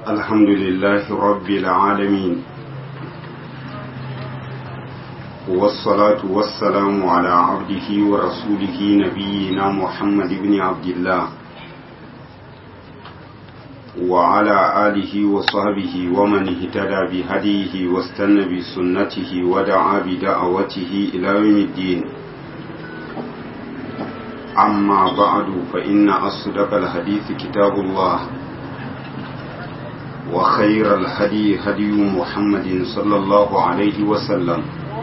الحمد لله رب العالمين والصلاة والسلام على عبده ورسوله نبينا محمد بن عبد الله وعلى آله وصحبه ومن اهتدى بهديه واستنى بسنته ودعا بدعوته إلى يوم الدين أما بعد فإن أصدق الحديث كتاب الله وخير الهدي هدي محمد صلى الله عليه وسلم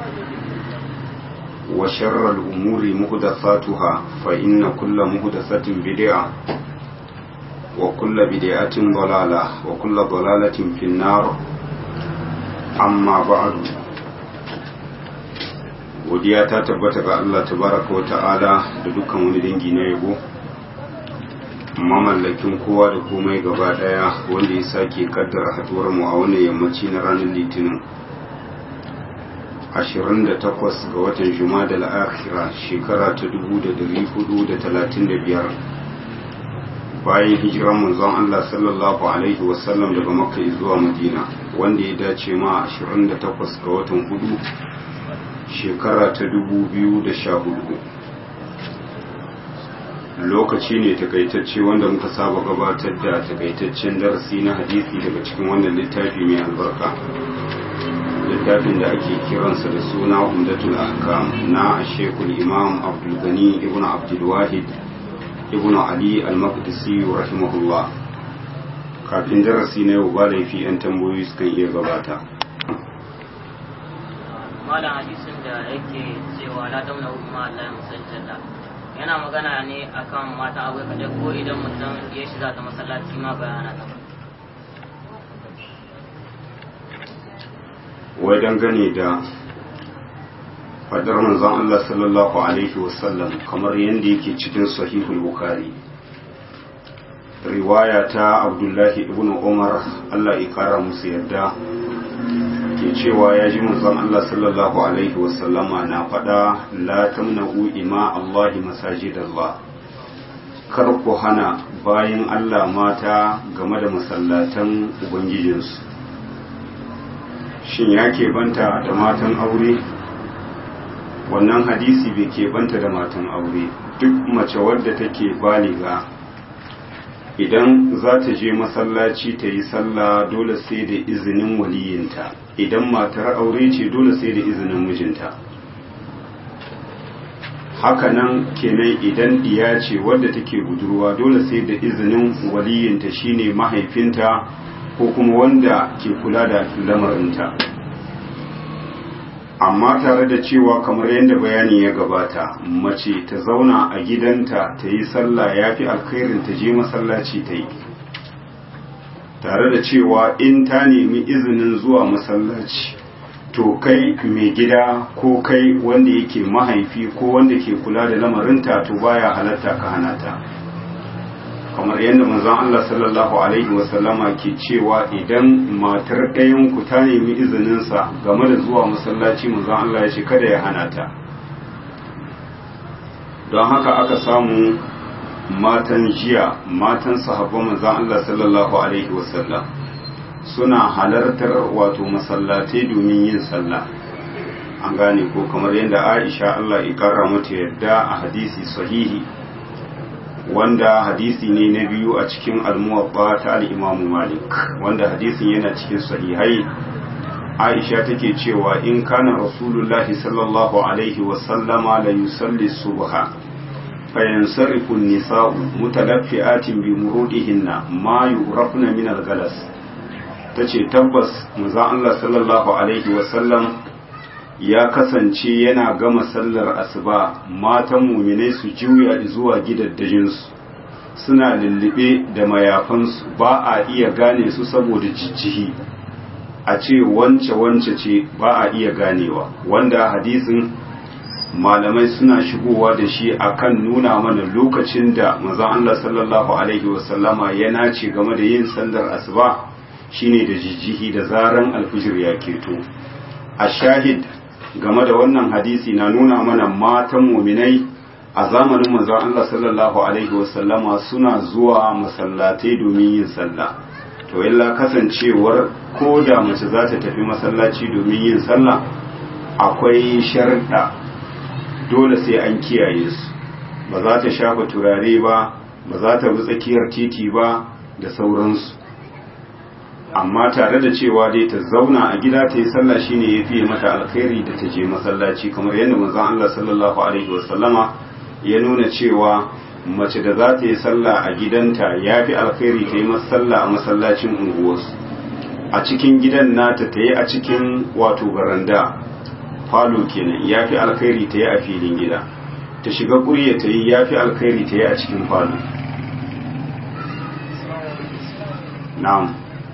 وشر الأمور مهدثاتها فإن كل مهدثة بدعة وكل بدعة ضلالة وكل ضلالة في النار أما بعد godiya ta tabbata ga Allah tabaraka wa ta'ala da dukkan wani dangi na yabo mamallakin kowa da komai gaba daya wanda ya sake kaddara haduwar mu a wannan yammaci na ranar litinin 28 ga watan juma'a al-akhira shekara ta 1435 bayan hijiran manzon Allah sallallahu alaihi wasallam daga makka zuwa madina wanda ya dace ma 28 ga watan hudu shekara ta dubu biyu da sha hudu lokaci ne takaitacce wanda muka saba gabatar da takaitaccen darasi na hadisi daga cikin wannan littafi mai albarka littafin da ake kiransa da suna umdatul ahkam na shekul imam abdulgani ibn abdulwahid ibn ali al-maqdisi rahimahullah kafin darasi na yau ba laifi 'yan tambayoyi sukan iya gabata malam hadisin da yake cewa la tamna umma Allah musajjada yana magana ne akan mata aure kaje ko idan mutum ya shiga ta masallaci ma bayana ta wai dangane da fadar manzon Allah sallallahu alaihi wasallam kamar yadda yake cikin sahihul bukhari riwaya ta abdullahi ibn umar Allah ya kara musu yarda ke cewa ya ji manzon Allah sallallahu alaihi wasallama na faɗa la tamna'u ima Allahi masajidallah kar ku hana bayan Allah mata game da masallatan ubangijinsu shin ya banta da matan aure wannan hadisi bai keɓanta da matan aure duk mace wadda take baliga idan za ta je masallaci ta yi sallah dole sai da izinin waliyinta idan matar aure ce dole sai da izinin mijinta hakanan kenan idan diya ce wadda take budurwa dole sai da izinin waliyinta shine mahaifinta ko kuma wanda ke kula da lamarinta amma tare da cewa kamar yadda bayani ya gabata mace ta zauna a gidanta ta yi sallah ya fi alkhairin ta je masallaci ta yi tare da cewa in ta nemi izinin zuwa masallaci to kai mai gida ko kai wanda yake mahaifi ko wanda ke kula da lamarinta to baya halatta ka hana ta kamar yadda manzon Allah sallallahu alaihi wasallama ke cewa idan matar ɗayan ku ta nemi izininsa game da zuwa masallaci manzon Allah ya ce kada ya hana ta don haka aka samu matan jiya matan sahabban manzon Allah sallallahu alaihi wasallam suna halartar wato masallatai domin yin sallah an gane ko kamar yadda Aisha Allah ya karra mata yadda a hadisi sahihi wanda hadisi ne na biyu a cikin almuwabba ta al'imamu malik wanda hadisin yana cikin sahihai aisha take cewa in kana rasulullahi sallallahu alaihi wasallama la yusalli subha fayansarifu nisa'u mutalaffi'atin bi murudihinna ma yurafna min al-galas tace tabbas manzo Allah sallallahu alaihi wasallam ya kasance yana gama sallar asuba matan muminai su juya zuwa gidaddajinsu suna lullube da mayafansu ba a iya gane su saboda jijjihi a ce wance wance ce ba a iya ganewa wanda hadisin malamai suna shigowa da shi akan nuna mana lokacin da mazan Allah sallallahu alaihi wasallama ya nace game da yin sallar asuba shine da jijjihi da zaran alfijir ya keto a shahid game da wannan hadisi na nuna mana matan muminai a zamanin manzon Allah sallallahu alaihi wasallama suna zuwa masallatai domin yin sallah to illa kasancewar ko da mace za ta tafi masallaci domin yin sallah akwai sharɗa dole sai an kiyaye su ba za ta shafa turare ba ba za ta bi tsakiyar titi ba da sauransu amma tare da cewa dai ta zauna a gida ta yi sallah shine ya fiye mata alkhairi da ta je masallaci kamar yadda manzon Allah sallallahu alaihi wasallama ya nuna cewa mace da za ta yi sallah a gidanta ya fi alkhairi ta yi sallah a masallacin unguwarsu a cikin gidan nata ta yi a cikin wato baranda falo kenan ya fi alkhairi ta yi a filin gida ta shiga ƙurya ta yi ya fi alkhairi ta yi a cikin falo na'am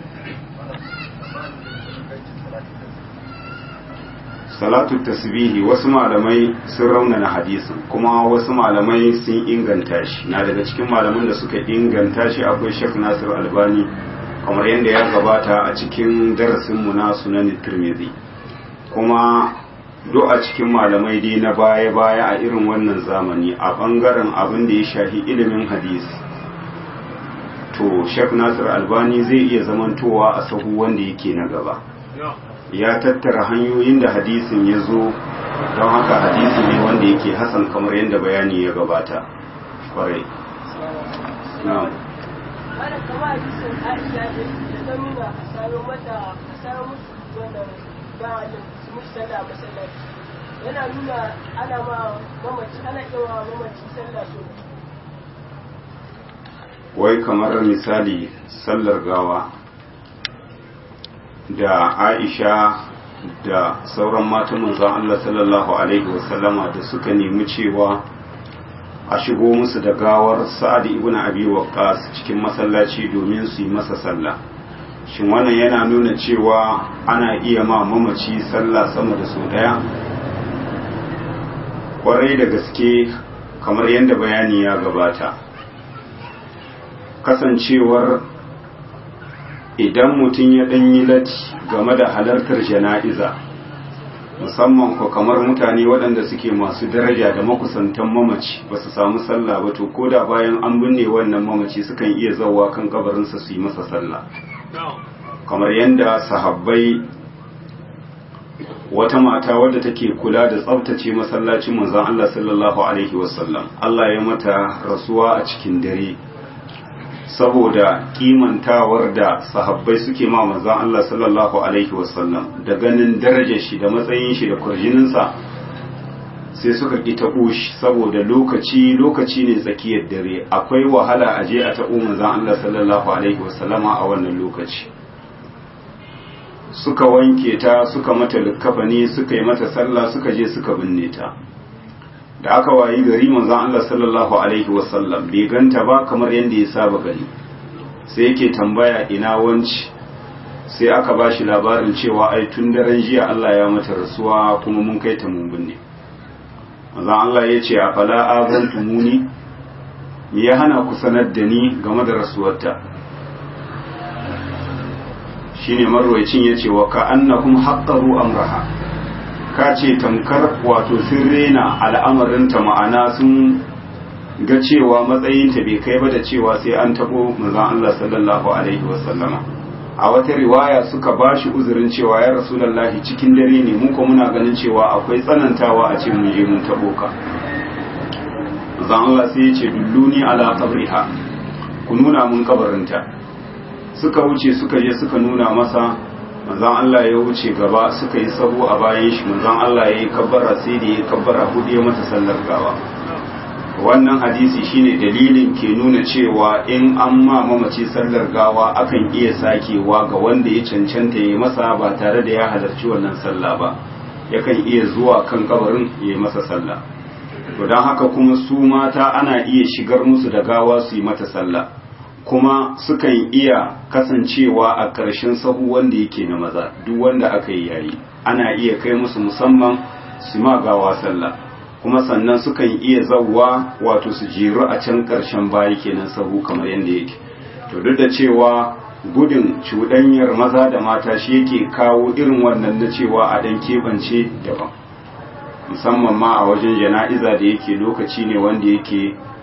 salatu tasbihi wasu malamai sun raunana hadisin kuma wasu malamai sun inganta shi na daga cikin malaman da suka inganta shi akwai Sheikh Nasir Albani kamar yadda ya gabata a cikin darasinmu na sunan Tirmidhi kuma do a cikin malamai dai na baya-baya a irin wannan zamani a bangaren abin da ya shafi ilimin hadisi to Sheikh Nasir Albani zai iya zamantowa a sahu wanda yake na gaba ya tattara hanyoyin da hadisin ya zo don haka hadisi ne wanda yake hasan kamar yadda bayani ya gabata kwarai na'am ana kama hadisin aisha da ta nuna a sayo mata a sayo musu wannan gawalin su musu sallah a masallaci yana nuna ana ma mamaci ana yawa mamaci sallah so wai kamar misali sallar gawa da aisha da sauran matan manzon Allah sallallahu alaihi wasallama da suka nemi cewa a shigo musu da gawar sa'ad ibn abi waqqas cikin masallaci domin su yi masa sallah shin wannan yana nuna cewa ana iya ma mamaci sallah sama da sau daya kwarai da gaske kamar yadda bayani ya gabata kasancewar idan mutum ya ɗanyi lati game da halartar jana'iza musamman ko kamar mutane waɗanda suke masu daraja da makusantan mamaci ba su samu sallah ba to ko da bayan an binne wannan mamaci sukan iya zawa kan kabarinsa su yi masa sallah kamar yadda sahabbai wata mata wadda take kula da tsabtace masallacin manzon Allah sallallahu alaihi wasallam Allah ya mata rasuwa a cikin dare saboda kimantawar da sahabbai suke ma manzon Allah sallallahu alaihi wasallam da ganin darajar shi da matsayin shi da kurjininsa sai suka ki taɓo shi saboda lokaci lokaci ne tsakiyar dare akwai wahala a je a taɓo manzon Allah sallallahu alaihi wasallama a wannan lokaci suka wanke ta suka mata likkafani suka yi mata sallah suka je suka binne ta da aka wayi gari manzon Allah sallallahu alaihi wasallam bai ganta ba kamar yadda ya saba gani sai yake tambaya ina wanci sai aka ba shi labarin cewa ai tun daren jiya Allah ya mata rasuwa kuma mun kai ta mun binne manzon Allah ya ce a fala azantumuni me ya hana ku sanar da ni game da rasuwarta shine marwayacin yace wa ka annahum haqqaru amraha ka ce tamkar wato sun rena al'amarinta ma'ana sun ga cewa matsayinta bai kai ba da cewa sai an tabo manzon Allah sallallahu alaihi wasallama a wata riwaya suka bashi uzurin cewa ya rasulullahi cikin dare ne mu ko muna ganin cewa akwai tsanantawa a ce mun je mun tabo ka manzon Allah sai ya ce dulluni ala qabriha ku nuna mun kabarinta suka wuce suka je suka nuna masa manzon Allah ya wuce gaba suka yi sabo a bayan shi manzon Allah ya yi kabbara sai da ya kabbara hudu ya mata sallar gawa wannan hadisi shine dalilin ke nuna cewa in an ma mamaci sallar gawa akan iya sakewa ga wanda ya cancanta ya masa ba tare da ya halarci wannan sallah ba yakan iya zuwa kan kabarin ya yi masa sallah to don haka kuma su mata ana iya shigar musu da gawa su yi mata sallah kuma sukan iya kasancewa a ƙarshen sahu wanda yake na maza duk wanda aka yi yayi ana iya kai musu musamman su ma gawa sallah kuma sannan sukan iya zawwa wato su jiru a can ƙarshen bayi kenan sahu kamar yadda yake to duk da cewa gudun cuɗanyar maza da mata shi yake kawo irin wannan na cewa a ɗan keɓance daban musamman ma a wajen jana'iza da yake lokaci ne wanda yake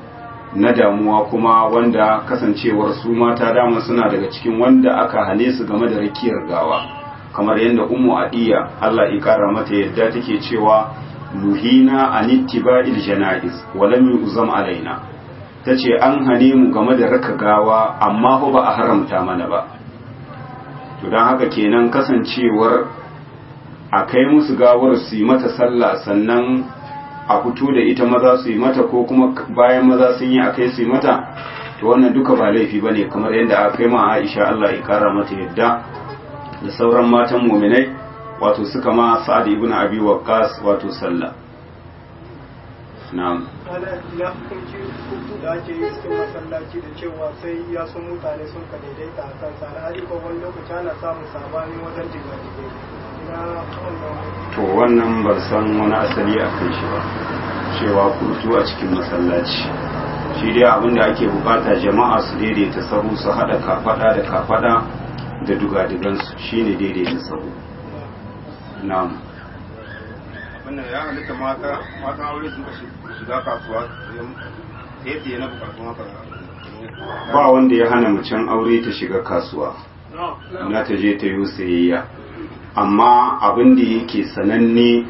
na damuwa kuma wanda kasancewar su mata dama suna daga cikin wanda aka hane su game da rakiyar gawa kamar yadda ummu adiya Allah ya kara mata yadda take cewa nuhina an ittiba'il janaiz wa lam yuzam alaina tace an hane mu game da raka gawa amma fa ba a haramta mana ba to dan haka kenan kasancewar a kai musu gawar su yi mata sallah sannan a fito da ita maza su yi mata ko kuma bayan maza sun yi a kai su yi mata to wannan duka ba laifi bane kamar yadda aka kai ma Aisha Allah ya kara mata yadda da sauran matan muminai wato suka ma Sa'ad ibn Abi Waqqas wato sallah na'am ana ya hukunci hukunci da ake yi cikin masallaci da cewa sai ya sun mutane sun ka daidaita a kansa alhali ko wani lokaci ana samun sabani wajen jigajigai na wannan to wannan ban san wani asali a kan shi ba cewa kurtu a cikin masallaci shi dai abin da ake bukata jama'a su daidaita sahu su hada kafada da kafada da dugadigansu shine daidaita sahu na'am wannan ya halitta mata matan aure sun shiga kasuwa sai na bukatu haka ba wanda ya hana macen aure ta shiga kasuwa na ta je ta yi sayayya amma abin da yake sananne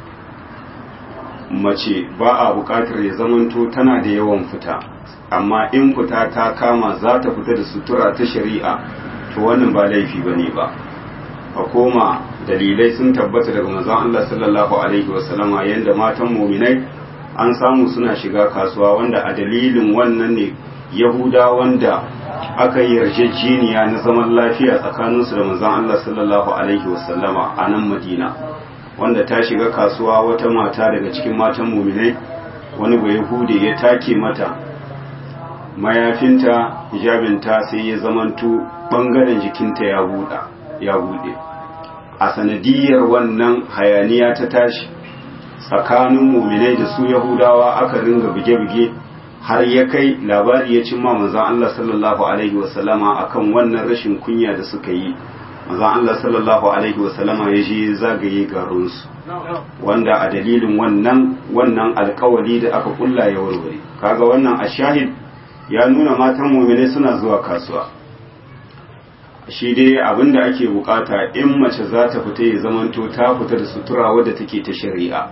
mace ba a bukatar ya zamanto tana da yawan fita amma in fita ta kama za ta fita da sutura ta shari'a to wannan ba laifi ba ne ba a koma dalilai sun tabbata daga manzon Allah sallallahu alaihi wasallama yanda matan muminai an samu suna shiga kasuwa wanda a dalilin wannan ne yahuda wanda aka yi yarjejeniya na zaman lafiya tsakaninsu da manzon Allah sallallahu alaihi wasallama a nan Madina wanda ta shiga kasuwa wata mata daga cikin matan muminai wani bai hude ya take mata mayafinta hijabinta sai ya zamanto bangaren jikinta ya buɗa ya buɗe a sanadiyar wannan hayaniya ta tashi tsakanin muminai da su yahudawa aka ringa buge-buge har ya kai labari ya cimma manzon Allah sallallahu alaihi wasallama akan wannan rashin kunya da suka yi manzon Allah sallallahu alaihi wasallama ya je zagaye garinsu wanda a dalilin wannan wannan alkawali da aka kulla ya warware kaga wannan ashahid ya nuna matan muminai suna zuwa kasuwa shi dai abin da ake bukata in mace za ta fita ya zamanto ta fita da sutura wadda take ta shari'a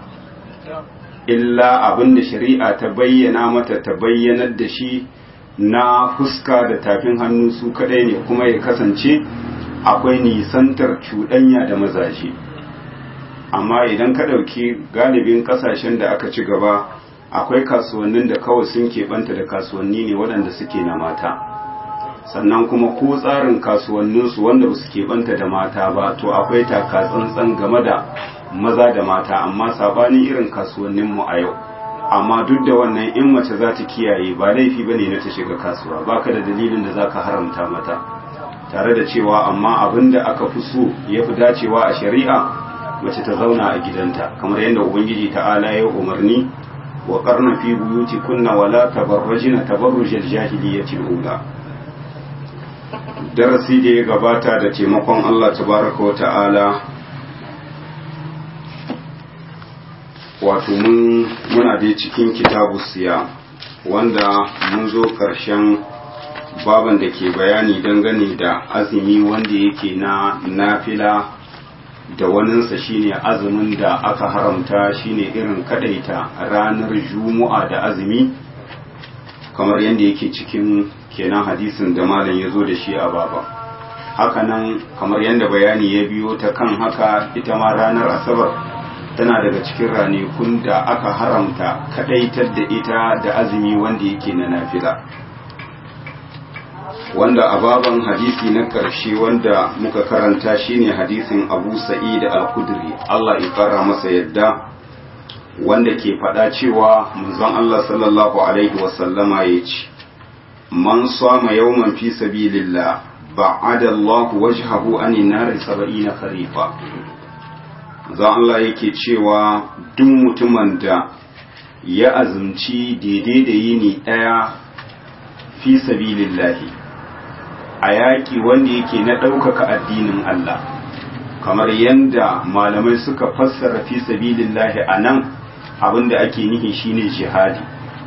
illa abin da shari'a ta bayyana mata ta bayyanar da shi na fuska da tafin hannu su kadai ne kuma ya kasance akwai nisantar cuɗanya da mazaje amma idan ka ɗauki galibin ƙasashen da aka ci gaba akwai kasuwannin da kawai sun keɓanta da kasuwanni ne waɗanda suke na mata sannan kuma ko tsarin kasuwanninsu wanda ba su keɓanta da mata ba to akwai taka tsantsan game da maza da mata amma sabanin irin kasuwanninmu a yau amma duk da wannan in mace za ta kiyaye ba laifi ba ne na ta shiga kasuwa baka da dalilin da za ka haramta mata tare da cewa amma abin da aka fi so ya fi dacewa a shari'a mace ta zauna a gidanta kamar yadda ubangiji ta'ala ya umarni wa karna fi buyuti kunna wala tabarrajina tabarrujal jahiliyyati ula darasi da ya gabata da taimakon Allah tabaraka wa ta'ala wato mun muna dai cikin kitabu siya wanda mun zo ƙarshen baban da ke bayani dangane da azumi wanda yake na nafila da waninsa shine azumin da aka haramta shine irin kadaita ranar juma'a da azumi kamar yadda yake cikin kenan hadisin da malam ya zo da shi a baba hakanan kamar yadda bayani ya biyo ta kan haka ita ma ranar asabar tana daga cikin ranakun da aka haramta kadaitar da ita da azumi wanda yake na nafila wanda a baban hadisi na ƙarshe wanda muka karanta shine hadisin abu sa'id al-kudri Allah ya fara masa yadda wanda ke faɗa cewa manzon Allah sallallahu alaihi wasallama ya ce man sama yawman fi sabilillah ba'ada Allah wajhahu anin nar 70 kharifa manzon Allah yake cewa duk mutumin da ya azumci daidai da yini ɗaya fi sabilillahi a yaƙi wanda yake na ɗaukaka addinin Allah kamar yadda malamai suka fassara fi sabilillahi a nan abinda ake nihi shine jihadi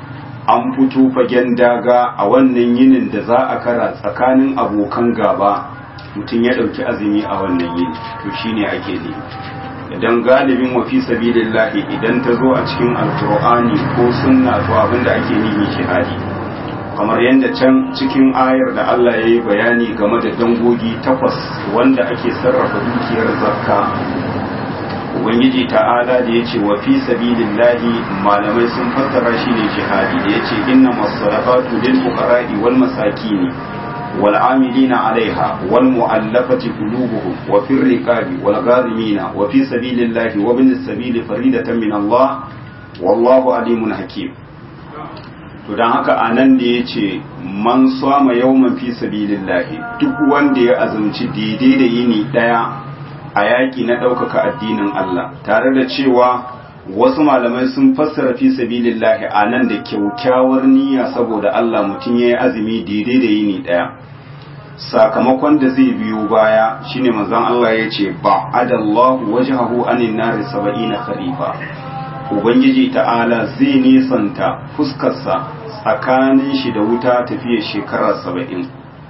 an fito fagen daga a wannan yinin da za a kara tsakanin abokan gaba mutum ya ɗauki azumi a wannan yini to shine ake ne idan galibin wa fi sabilillahi idan ta zo a cikin alkur'ani ko sunna to abinda ake nihi shahadi kamar yadda can cikin ayar da Allah ya yi bayani game da dangogi takwas wanda ake sarrafa dukiyar zakka ubangiji ta'ala da ya ce wa fi sabilillahi malamai sun fassara shi ne jihadi da ya ce inna masadaqatu lil fuqara'i wal masakini wal amilina alaiha wal mu'allafati qulubuhum wa fir riqabi wal gharimina wa fi sabilillahi wa bin sabili faridatan min Allah wallahu alimun hakim to don haka a nan da ya ce man sama yawman fi sabilillahi duk wanda ya azumci daidai da yini ɗaya a yaƙi na ɗaukaka addinin Allah tare da cewa wasu malamai sun fassara fi sabilillahi a nan da kyaukyawar niyya saboda Allah mutum ya yi azumi daidai da yini ɗaya sakamakon da zai biyo baya shine manzon Allah ya ce ba adallahu wajhahu anin nari saba'ina kharifa ubangiji ta'ala zai nisanta fuskarsa tsakanin shi da wuta tafiya shekara saba'in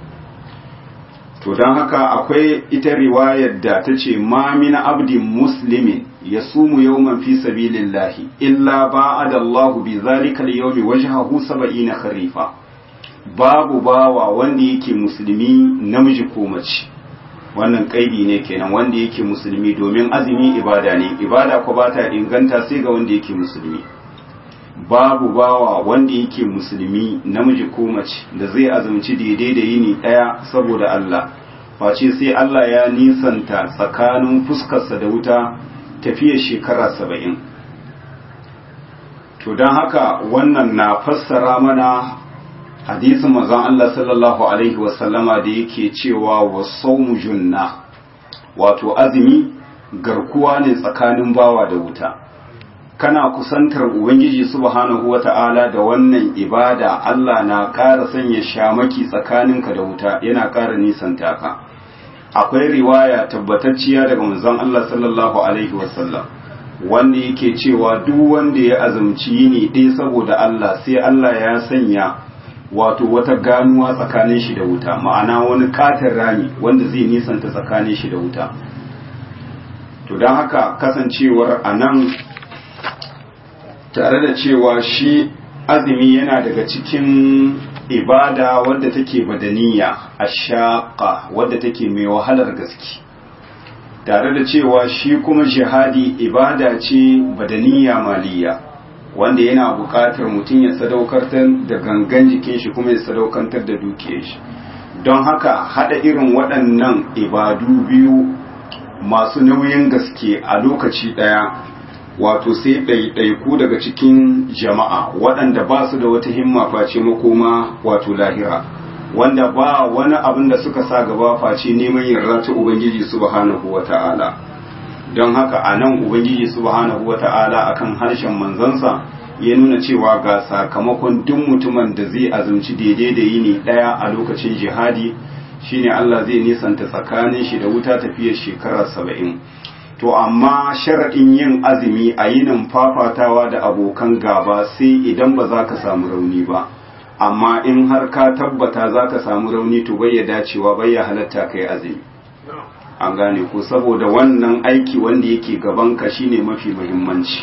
to don haka akwai ita riwayar da ta ce ma min abdin muslimin ya sumu yawman fi sabilillahi illa ba'ada Allah bi zalika al-yawmi wajhahu saba'ina kharifa babu bawa wanda yake musulmi namiji ko mace wannan kaidi ne kenan wanda yake musulmi domin azumi ibada ne ibada ko ba ta inganta sai ga wanda yake musulmi babu bawa wanda yake musulmi namiji ko mace da zai azumci daidai da yini daya saboda Allah face sai Allah ya nisanta tsakanin fuskarsa da wuta tafiya shekara saba'in to don haka wannan na fassara mana hadisin mazan Allah sallallahu Alaihi wasallama da yake cewa wa saumu junna wato azumi garkuwa ne tsakanin bawa da wuta kana kusantar Ubangiji subhanahu wa ta'ala da wannan ibada Allah na ƙara sanya shamaki tsakaninka da wuta yana ƙara nisanta ka akwai riwaya tabbatacciya daga manzon Allah sallallahu Alaihi wasallam wanda yake cewa duk wanda ya azumci yini ɗaya saboda Allah sai Allah ya sanya wato wata ganuwa tsakanin shi da wuta ma'ana wani katin rami wanda zai nisanta tsakanin shi da wuta to don haka kasancewar a nan tare da cewa shi azumi yana daga cikin ibada wadda take badaniya a shaƙa wadda take mai wahalar gaske tare da cewa shi kuma jihadi ibada ce badaniya maliya wanda yana buƙatar mutum ya sadaukantar da gangan jikin shi kuma ya sadaukantar da dukiyar shi don haka hada irin waɗannan ibadu biyu masu nauyin gaske a lokaci ɗaya wato sai ɗaiɗaiku daga cikin jama'a waɗanda ba su da wata himma face makoma wato lahira wanda ba wani abin da suka sa gaba face neman yarda ta ubangiji subhanahu wa ta'ala don haka a nan ubangiji subhanahu wa ta'ala akan harshen manzansa ya nuna cewa ga sakamakon duk mutumin da zai azumci daidai da yini ɗaya a lokacin jihadi shine Allah zai nisanta tsakanin shi da wuta tafiyar shekara saba'in to amma sharaɗin yin azumi a yinin fafatawa da abokan gaba sai idan ba za ka samu rauni ba amma in har ka tabbata za ka samu rauni to bai ya dacewa bai ya halatta kai azumi an gane ko saboda wannan aiki wanda yake gabanka shine mafi muhimmanci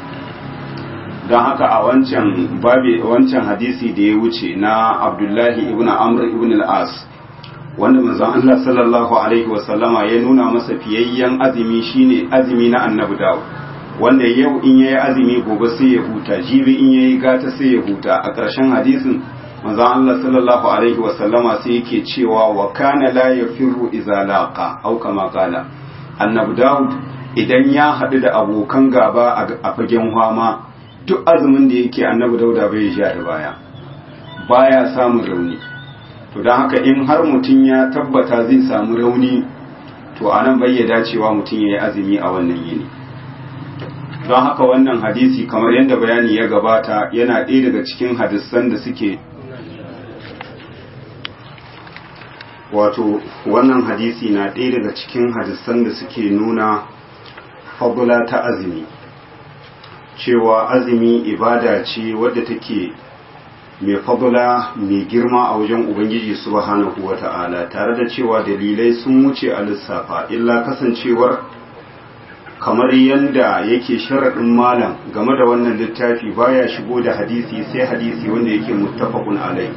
don haka a wancan babi wancan hadisi da ya wuce na abdullahi ibn amr ibn al-as wanda manzon Allah sallallahu alaihi wasallama ya nuna masa fiyayyen azumi shine azumi na annabi Dawud wanda yau in yayi azumi gobe sai ya huta jibi in yayi gata sai ya huta a ƙarshen hadisin manzon Allah sallallahu alaihi wasallama sai yake cewa wa kana la yafirru idza laqa au kama qala annabi Dawud idan ya haɗu da abokan gaba a fagen hwama duk azumin da yake annabi Dauda bai ja da baya baya samun rauni to don haka in har mutum ya tabbata zai samu rauni to a nan bai dacewa mutum ya yi azumi a wannan yini don haka wannan hadisi kamar yadda bayani ya gabata yana ɗaya daga cikin hadisan da suke wato wannan hadisi na ɗaya daga cikin hadisan da suke nuna fabula ta azumi cewa azumi ibada ce wadda take mai fadula mai girma a wajen ubangiji subhanahu wata'ala tare da cewa dalilai sun wuce a lissafa illa kasancewar kamar yadda yake sharaɗin malam game da wannan littafi baya shigo da hadisi sai hadisi wanda yake muttafaqun alai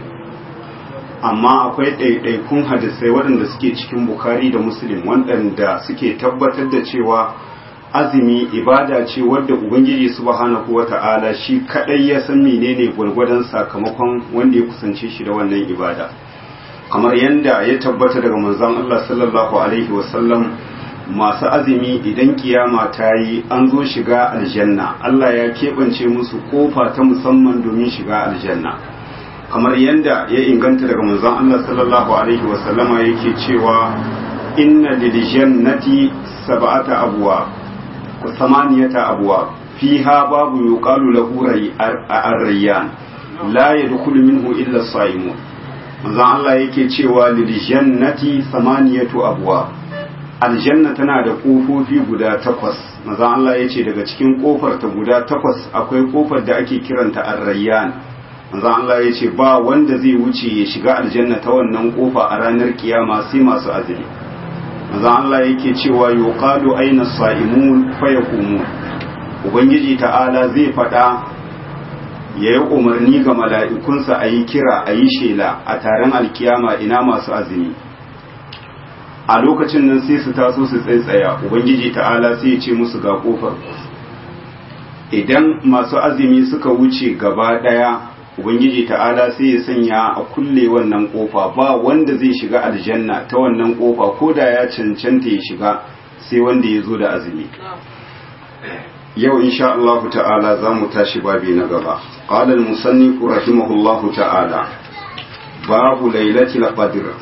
amma akwai ɗaiɗaikun hadisai waɗanda suke cikin bukari da muslim waɗanda suke tabbatar da cewa azumi ibada ce wadda ubangiji subhanahu wata'ala shi kadai ya san menene gwargwadon sakamakon wanda ya kusance shi da wannan ibada kamar yadda ya tabbata daga manzon Allah sallallahu alaihi wasallam masu azumi idan kiyama ta yi an zo shiga aljanna Allah ya keɓance musu kofa ta musamman domin shiga aljanna kamar yadda ya inganta daga manzon Allah sallallahu alaihi wasallama yake cewa inna lil jannati sab'ata abwa wa samaniyata abwa fiha babu yuqalu lahu ar-rayyan la yadkhulu minhu illa as-saimun manzon Allah yake cewa lil jannati samaniyatu abwa aljanna tana da kofofi guda takwas manzon Allah yace daga cikin kofar ta guda takwas akwai kofar da ake kiranta ar-rayyan manzon Allah ya ce ba wanda zai wuce ya shiga aljanna ta wannan kofa a ranar kiyama sai masu azumi manzon Allah yake cewa yuqalu aina sa'imun fa yaqumun ubangiji ta'ala zai fada yayi umarni ga mala'ikunsa a yi kira a yi shela a taron alkiyama ina masu azumi a lokacin nan sai su taso su tsaitsaya ubangiji ta'ala sai ya ce musu ga kofar idan masu azumi suka wuce gaba daya ubangiji ta'ala sai ya sanya a kulle wannan kofa ba wanda zai shiga aljanna ta wannan kofa ko da ya cancanta ya shiga sai wanda ya zo da azumi yau insha Allah ta'ala za mu tashi babi na gaba qala al-musannif rahimahullahu ta'ala babu lailatul qadr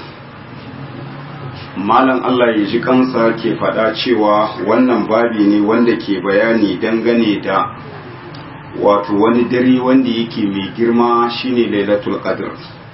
malam Allah ya ji kansa ke faɗa cewa wannan babi ne wanda ke bayani dangane da wato wani dare wanda yake mai girma shine lailatul qadr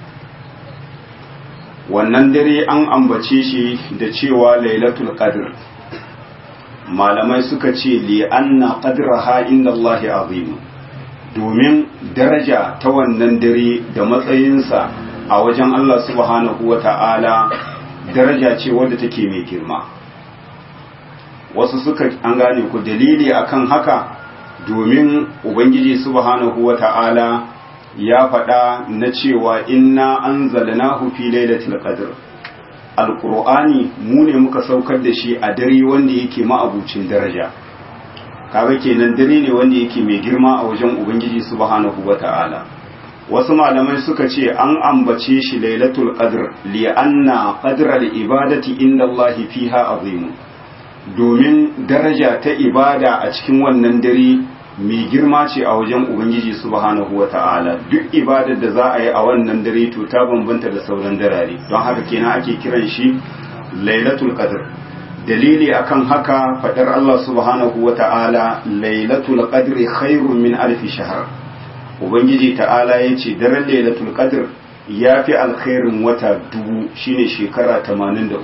wannan dare an ambace shi da cewa lailatul qadr malamai suka ce li anna qadraha inda Allah azim domin daraja ta wannan dare da matsayinsa a wajen Allah subhanahu wata'ala daraja ce wadda take mai girma wasu suka an gane ku dalili akan haka domin ubangiji subhanahu wata'ala ya faɗa na cewa inna anzalnahu fi lailatul qadr alqur'ani mu ne muka saukar da shi a dare wanda yake ma'abucin daraja kaga kenan dare ne wanda yake mai girma a wajen ubangiji subhanahu wata'ala wasu malamai suka ce an ambace shi lailatul qadr li anna qadra ibadati inda Allah fiha azim domin daraja ta ibada a cikin wannan dare mai girma ce a wajen ubangiji subhanahu wata'ala duk ibadar da za a yi a wannan dare to ta bambanta da sauran darare don haka kenan ake kiran shi lailatul qadr dalili akan haka fadar Allah subhanahu wata'ala lailatul qadri khairun min alfi shahr ubangiji ta'ala ya ce daren lailatul qadr ya fi alkhairin wata dubu shine shekara 83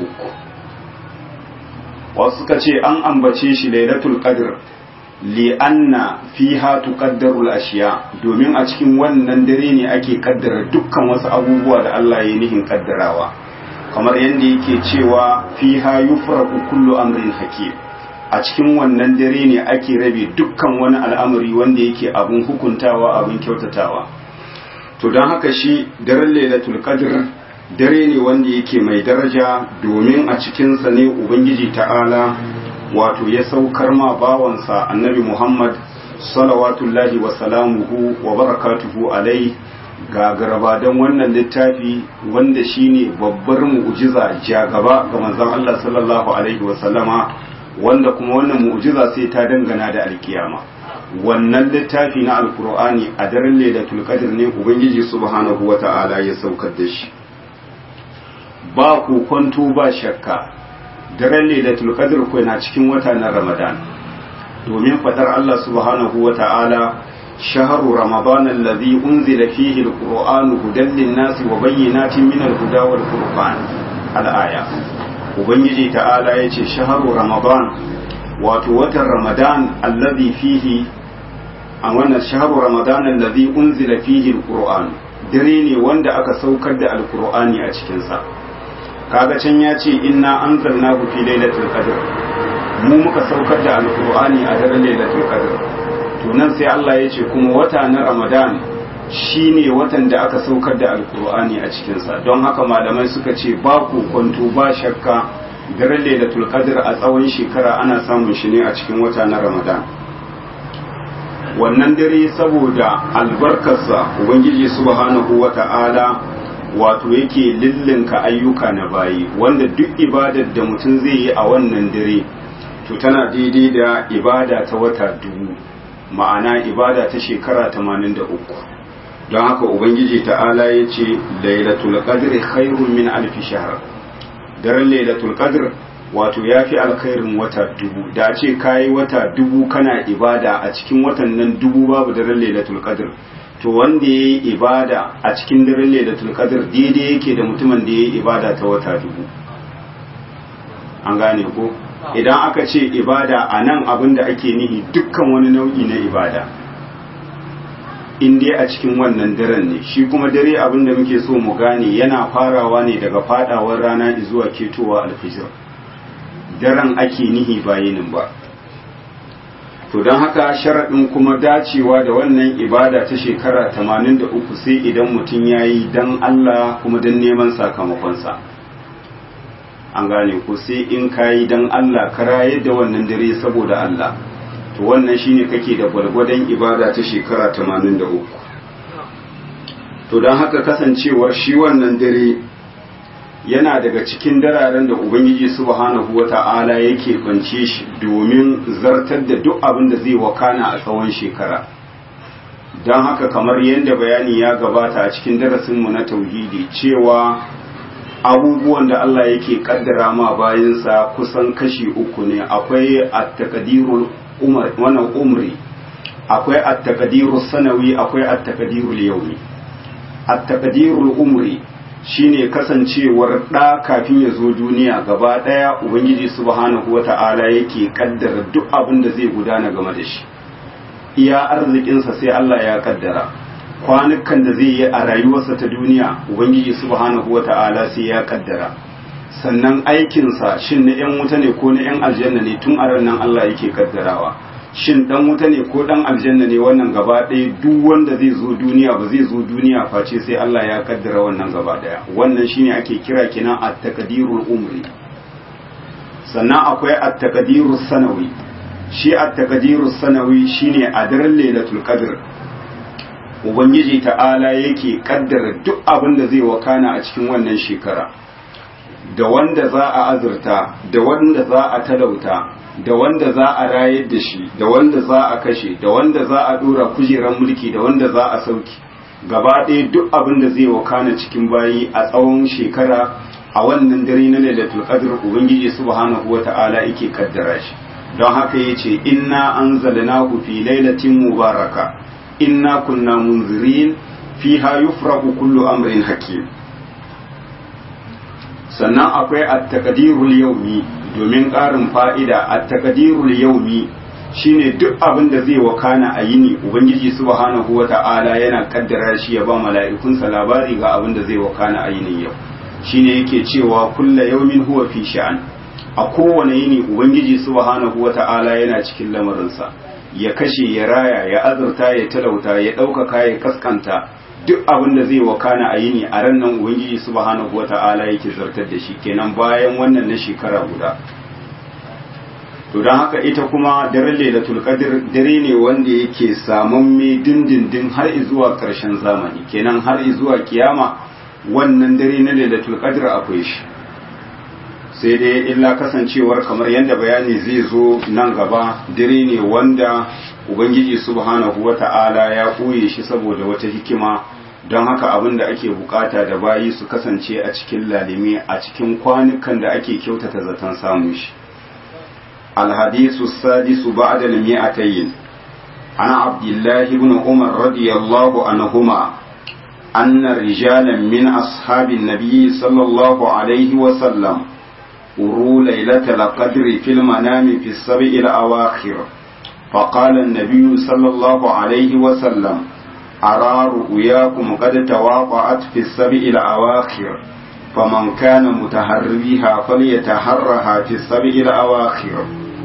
wasu suka ce an ambace shi lailatul qadr li anna fiha tuqaddaru al-ashiya domin a cikin wannan dare ne ake kaddara dukkan wasu abubuwa da Allah ya nihin kaddarawa kamar yadda yake cewa fiha yufraqu kullu amrin hakim a cikin wannan dare ne ake rabe dukkan wani al'amari wanda yake abin hukuntawa abin kyautatawa to don haka shi daren lailatul qadr dare ne wanda yake mai daraja domin a cikinsa ne ubangiji ta'ala wato ya saukar ma bawansa annabi muhammad salawatullahi wa salamuhu wa barakatuhu alai ga garabadan wannan littafi wanda shine babbar mu'jiza jagaba ga manzon Allah sallallahu alaihi wa sallama wanda kuma wannan mu'jiza sai ta dangana da alkiyama wannan littafi na alkur'ani a daren lailatul qadr ne ubangiji subhanahu wata'ala ya saukar da shi ba ku kwanto ba shakka daren lailatul qadr ko na cikin wata na ramadan domin fadar Allah subhanahu wata'ala shahru ramadan alladhi unzila fihi alqur'anu hudan lin-nasi wa bayyinatin min al-huda wal furqan al-aya ubangiji ta'ala ya ce shaharu ramadan wato watan ramadan allazi fihi a wannan shahru ramadan allazi unzila fihi alquran dare ne wanda aka saukar da alqur'ani a cikin sa kaga can ya ce inna anzalnahu fi lailatul qadr mu muka saukar da alqur'ani a daren lailatul qadr to nan sai Allah ya ce kuma wata na ramadan shine watan da aka saukar da alqur'ani a cikin sa don haka malamai suka ce ba ku kwanto ba shakka daren lailatul qadr a tsawon shekara ana samun shi ne a cikin wata na ramadan wannan dare saboda albarkarsa ubangiji subhanahu wata'ala wato yake lillinka ayyuka na bayi wanda duk ibadar da mutum zai yi a wannan dare to tana daidai da ibada ta wata dubu ma'ana ibada ta shekara 83 don haka ubangiji ta'ala ya ce lailatul qadri khairun min alfi shahr daren lailatul qadr wato ya fi alkhairin wata dubu da ce kayi wata dubu kana ibada a cikin watan nan dubu babu daren lailatul qadr to wanda ya yi ibada a cikin daren lailatul qadr daidai yake da mutumin da ya yi ibada ta wata dubu an gane ko idan aka ce ibada a nan abin da ake nihi dukkan wani nau'i na ibada in dai a cikin wannan daren ne shi kuma dare abin da muke so mu gane yana farawa ne daga fadawar rana zuwa ketowa alfijir daren ake nihi bayinin ba to don haka sharaɗin kuma dacewa da wannan ibada ta shekara 83 sai idan mutum ya yi don Allah kuma don neman sakamakonsa an gane ko sai in ka yi don Allah ka rayar da wannan dare saboda Allah to wannan shine kake da gwalgwadon ibada ta shekara 83 to don haka kasancewar shi wannan dare yana daga cikin dararen da ubangiji subhanahu wata'ala yake kwance shi domin zartar da duk abin da zai wakana a tsawon shekara don haka kamar yadda bayani ya gabata a cikin darasinmu na tauhidi cewa abubuwan da Allah yake kaddara ma bayansa kusan kashi uku ne akwai at-taqdirul wannan umri akwai at-taqdirus sanawi akwai at-taqdirul yawmi at-taqdirul umri shine kasancewar ɗa kafin ya zo duniya gaba ɗaya ubangiji subhanahu wata'ala yake kaddara duk abin da zai gudana game da shi iya arzikinsa sai Allah ya kaddara kwanukan da zai yi a rayuwarsa ta duniya ubangiji subhanahu wata'ala sai ya kaddara sannan aikinsa shin na 'yan wuta ne ko na 'yan aljanna ne tun a nan Allah yake kaddarawa shin dan wuta ne ko dan aljanna ne wannan gaba ɗaya duk wanda zai zo duniya ba zai zo duniya face sai Allah ya kaddara wannan gaba ɗaya wannan shine ake kira kenan at-taqdirul umri sannan akwai at-taqdirus sanawi shi at-taqdirus sanawi shine a daren lailatul qadr ubangiji ta'ala yake kaddara duk abin da zai wakana a cikin wannan shekara da wanda za a azurta da wanda za a talauta da wanda za a rayar da shi da wanda za a kashe da wanda za a dora kujeran mulki da wanda za a sauki gaba ɗaya duk abin da zai wakana cikin bayi a tsawon shekara a wannan dare na lailatul qadr ubangiji subhanahu wata'ala yake kaddara shi don haka yace inna anzalnahu fi lailatin mubaraka inna kunna munzirin fiha yufraqu kullu amrin hakim sannan akwai at-taqdirul yawmi domin ƙarin fa'ida at-taqdirul yawmi shine duk abin da zai wakana a yini ubangiji subhanahu wata'ala yana kaddara shi ya ba mala'ikunsa labari ga abin da zai wakana a yinin yau shine yake cewa kulla yawmin huwa fi sha'an a kowane yini ubangiji subhanahu wata'ala yana cikin lamarinsa ya kashe ya raya ya azurta ya talauta ya ɗaukaka ya kaskanta duk abin da zai wakana a yini a ran nan ubangiji subhanahu wata'ala yake zartar da shi kenan bayan wannan na shekara guda to don haka ita kuma daren lailatul qadr dare ne wanda yake samamme dindindin har zuwa karshen zamani kenan har zuwa kiyama wannan dare na lailatul qadr akwai shi sai dai illa kasancewar kamar yadda bayani zai zo nan gaba dare ne wanda ubangiji subhanahu wata'ala ya koye shi saboda wata hikima don haka abin da ake bukata da bayi su kasance a cikin lalime a cikin kwanukan da ake kyautata zaton samun shi alhadisu sadisu ba'da al-mi'atayn ana abdullahi ibn umar radiyallahu anhuma أن رجالا من أصحاب النبي صلى الله عليه وسلم أروا ليلة القدر في المنام في السبع الأواخر فقال النبي صلى الله عليه وسلم أرى رؤياكم قد تواطأت في السبع الأواخر فمن كان متهريها فليتهرها في السبع الأواخر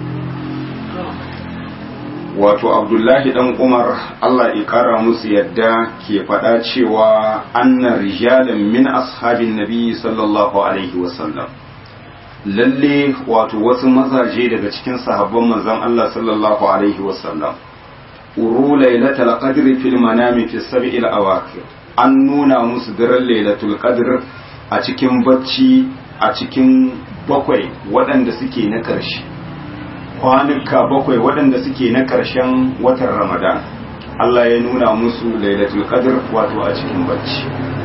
wato abdullahi dan umar allah ya kara musu yadda ke faɗa cewa anna rijalan min ashabin nabi sallallahu alaihi wasallam lalle wato wasu mazaje daga cikin sahabban manzon allah sallallahu alaihi wasallam uru lailatul qadri fil manami fi sab'il awakir an nuna musu daren lailatul qadr a cikin bacci a cikin bakwai waɗanda suke na ƙarshe kwanuka bakwai waɗanda suke na ƙarshen watan ramadan Allah ya nuna musu lailatul qadr wato a cikin bacci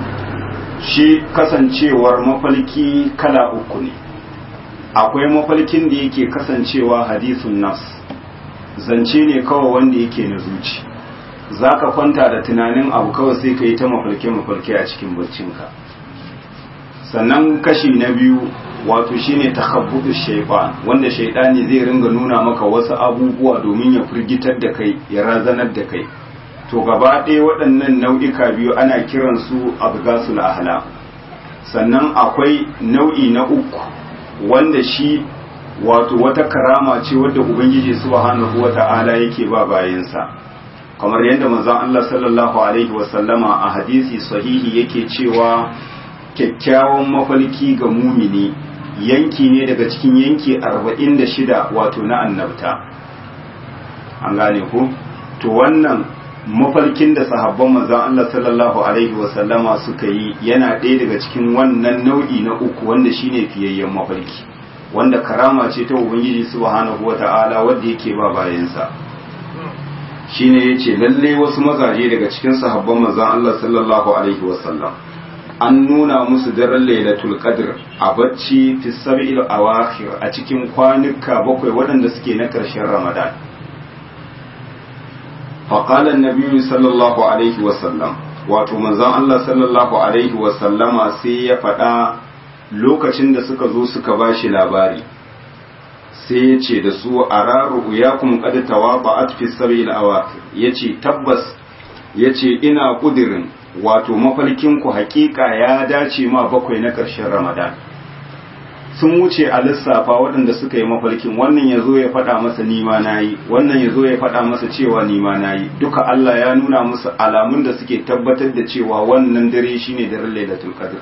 shi kasancewar mafalki kala uku ne akwai mafalkin da yake kasancewa hadisun nafs zance ne kawai wanda yake na zuci za ka kwanta da tunanin abu kawai sai ka yi ta mafalke-mafalke a cikin baccinka sannan kashi na biyu wato shine takhabbutu shaytan wanda shaytani zai ringa nuna maka wasu abubuwa domin ya firgitar da kai ya razanar da kai to gaba ɗaya waɗannan nau'ika biyu ana kiran su abgasul ahla sannan akwai nau'i na uku wanda shi wato wata karama ce wadda ubangiji subhanahu wata'ala yake ba bayansa kamar yadda manzon Allah sallallahu alaihi wasallama a hadisi sahihi yake cewa kyakkyawan mafalki ga mumini yanki ne daga cikin yanki arba'in da shida wato na annabta an gane ku to wannan mafalkin da sahabban manzon Allah sallallahu alaihi wasallama suka yi yana ɗaya daga cikin wannan nau'i na uku wanda shine fiyayyen mafalki wanda karama ce ta ubangiji subhanahu wata'ala wanda yake ba bayansa shine yace lalle wasu mazaje daga cikin sahabban manzon Allah sallallahu alaihi wasallam an nuna musu daren lailatul qadr a bacci fi sab'il awakhir a cikin kwanuka bakwai waɗanda suke na ƙarshen ramadan فقال النبي صلى الله عليه وسلم wato manzon Allah sallallahu alaihi wa sallama sai ya faɗa lokacin da suka zo suka bashi labari sai ya ce da su araru ya kuma qad tawaba'at fi sabil awaqir yace tabbas yace ina kudirin wato mafarkin ku hakika ya dace ma bakwai na ƙarshen Ramadan sun wuce a lissafa waɗanda suka yi mafarkin wannan ya zo ya faɗa masa nima na yi wannan ya zo ya faɗa masa cewa nima na yi duka Allah ya nuna musu alamun da suke tabbatar da cewa wannan dare shine daren lailatul qadr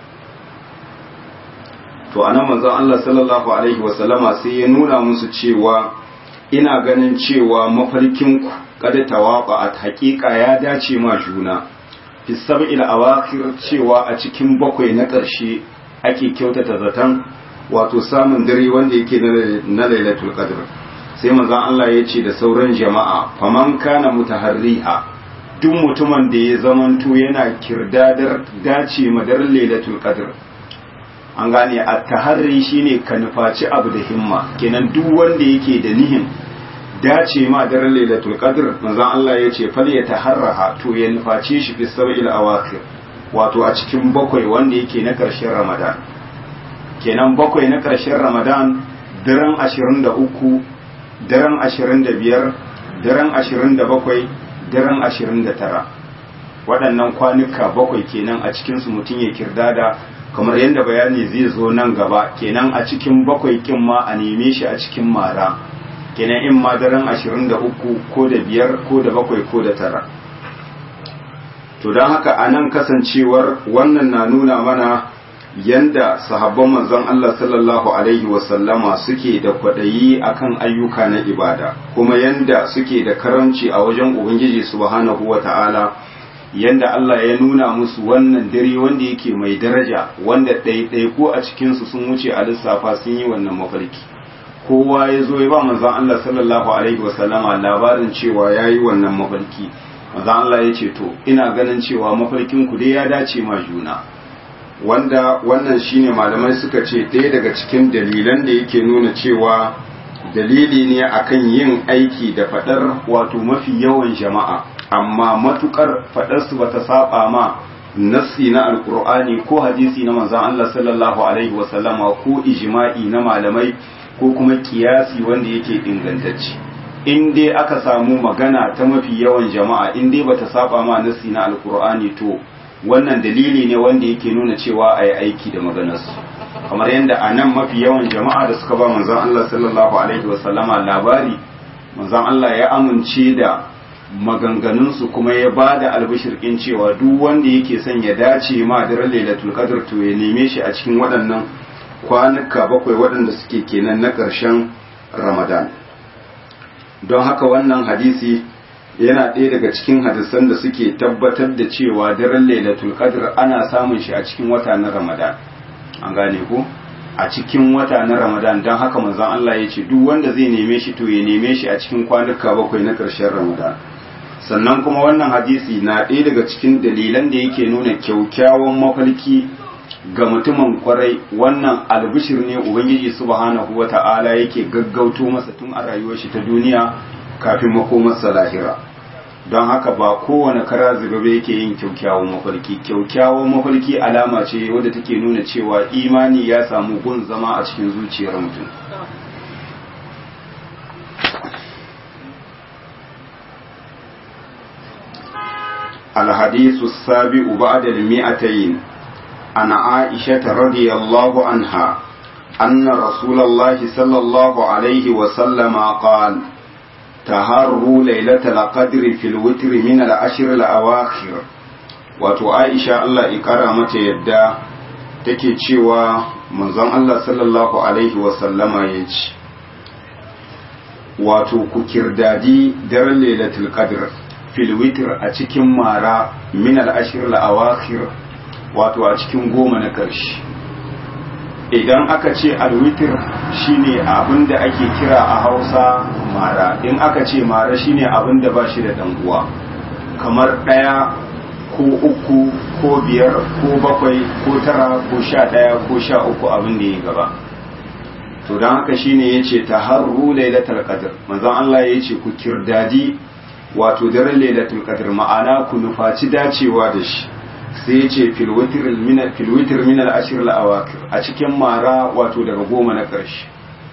to anan manzon Allah sallallahu alaihi wasallama sai ya nuna musu cewa ina ganin cewa mafarkin ku kada tawaqa at haƙiƙa ya dace ma juna fi sab'il awakhir cewa a cikin bakwai na ƙarshe ake kyautata zaton wato samun dare wanda yake na lailatul qadr sai manzon Allah ya ce da sauran jama'a faman kana mutaharriha duk mutumin da ya zamanto yana kirdadar dace madar lailatul qadr an gane a taharri shine ka nufaci abu da himma kenan duk wanda yake da nihin dace ma daren lailatul qadr manzon Allah ya ce fal ya taharraha to ya nufaci shi fi sab'il awakhir wato a cikin bakwai wanda yake na ƙarshen ramadan kenan bakwai na ƙarshen ramadan daren ashirin da uku daren ashirin da biyar daren ashirin da bakwai daren ashirin da tara waɗannan kwanuka bakwai kenan a cikinsu mutum ya kirdada kamar yadda bayani zai zo nan gaba kenan a cikin bakwai kin ma a neme shi a cikin mara kenan in ma daren ashirin da uku ko da biyar ko da bakwai ko da tara to don haka a nan kasancewar wannan na nuna mana yanda sahabban manzon Allah sallallahu alaihi wasallama suke da kwaɗayi akan ayyuka na ibada kuma yanda suke da karamci a wajen ubangiji subhanahu wata'ala yanda Allah ya nuna musu wannan dare wanda yake mai daraja wanda ɗaiɗaiku a cikinsu sun wuce a lissafa sun yi wannan mafarki kowa ya zo ya ba manzon Allah sallallahu alaihi wasallama labarin cewa ya yi wannan mafarki manzon Allah ya ce to ina ganin cewa mafarkin ku dai ya dace ma juna wanda wannan shine malamai suka ce ɗaya daga cikin dalilan da yake nuna cewa dalili ne akan yin aiki da faɗar wato mafi yawan jama'a amma matukar faɗarsu bata saba ma nassi na alkur'ani ko hadisi na manzon Allah sallallahu alaihi wasallama ko ijma'i na malamai ko kuma kiyasi wanda yake ingantacce in dai aka samu magana ta mafi yawan jama'a in dai bata saba ma nasi na alkur'ani to wannan dalili ne wanda yake nuna cewa a yi aiki da maganarsu kamar yadda a nan mafi yawan jama'a da suka ba manzon Allah sallallahu alaihi wasallama labari manzon Allah ya amince da maganganunsu kuma ya ba da albishirkin cewa duk wanda yake son ya dace ma daren lailatul qadr to ya neme shi a cikin waɗannan kwanuka bakwai waɗanda suke kenan na ƙarshen ramadan don haka wannan hadisi yana ɗaya daga cikin hadisan da suke tabbatar da cewa daren lailatul qadr ana samun shi a cikin wata na ramadan an gane ko a cikin wata na ramadan don haka manzon Allah ya ce duk wanda zai neme shi to ya neme shi a cikin kwanuka bakwai na ƙarshen ramadan sannan kuma wannan hadisi na ɗaya daga cikin dalilan da yake nuna kyaukyawan mafalki ga mutumin kwarai wannan albishir ne ubangiji subhanahu wata'ala yake gaggauto masa tun a rayuwar shi ta duniya kafin makomarsa lahira don haka ba kowane kara zubabe yake yin kyaukyawan mafarki kyaukyawan mafarki alama ce wadda take nuna cewa imani ya samu gun zama a cikin zuciyar mutum الحديث السابع بعد المئتين عن عائشة رضي الله عنها أن رسول الله صلى الله عليه وسلم قال تهروا ليلة القدر في الوتر من العشر الأواخر wato Aisha Allah ikara mata yadda take cewa manzon Allah sallallahu alaihi wasallama ya ce wato ku kirdadi daren lailatul qadr fil witr a cikin mara min al ashr al awakhir wato a cikin goma na ƙarshe idan aka ce alwitir shine abin da ake kira a hausa mara in aka ce mara shine abin da ba shi da uwa kamar ɗaya ko uku ko biyar ko bakwai ko tara ko sha ɗaya ko sha uku abin da ya gaba to don haka shine ya ce ta harru lailatul qadr manzon Allah ya ce ku kirdadi wato daren lailatul qadr ma'ana ku nufaci dacewa da shi sai ya ce filwitir minal ashir la'awakir a cikin mara wato daga goma na ƙarshe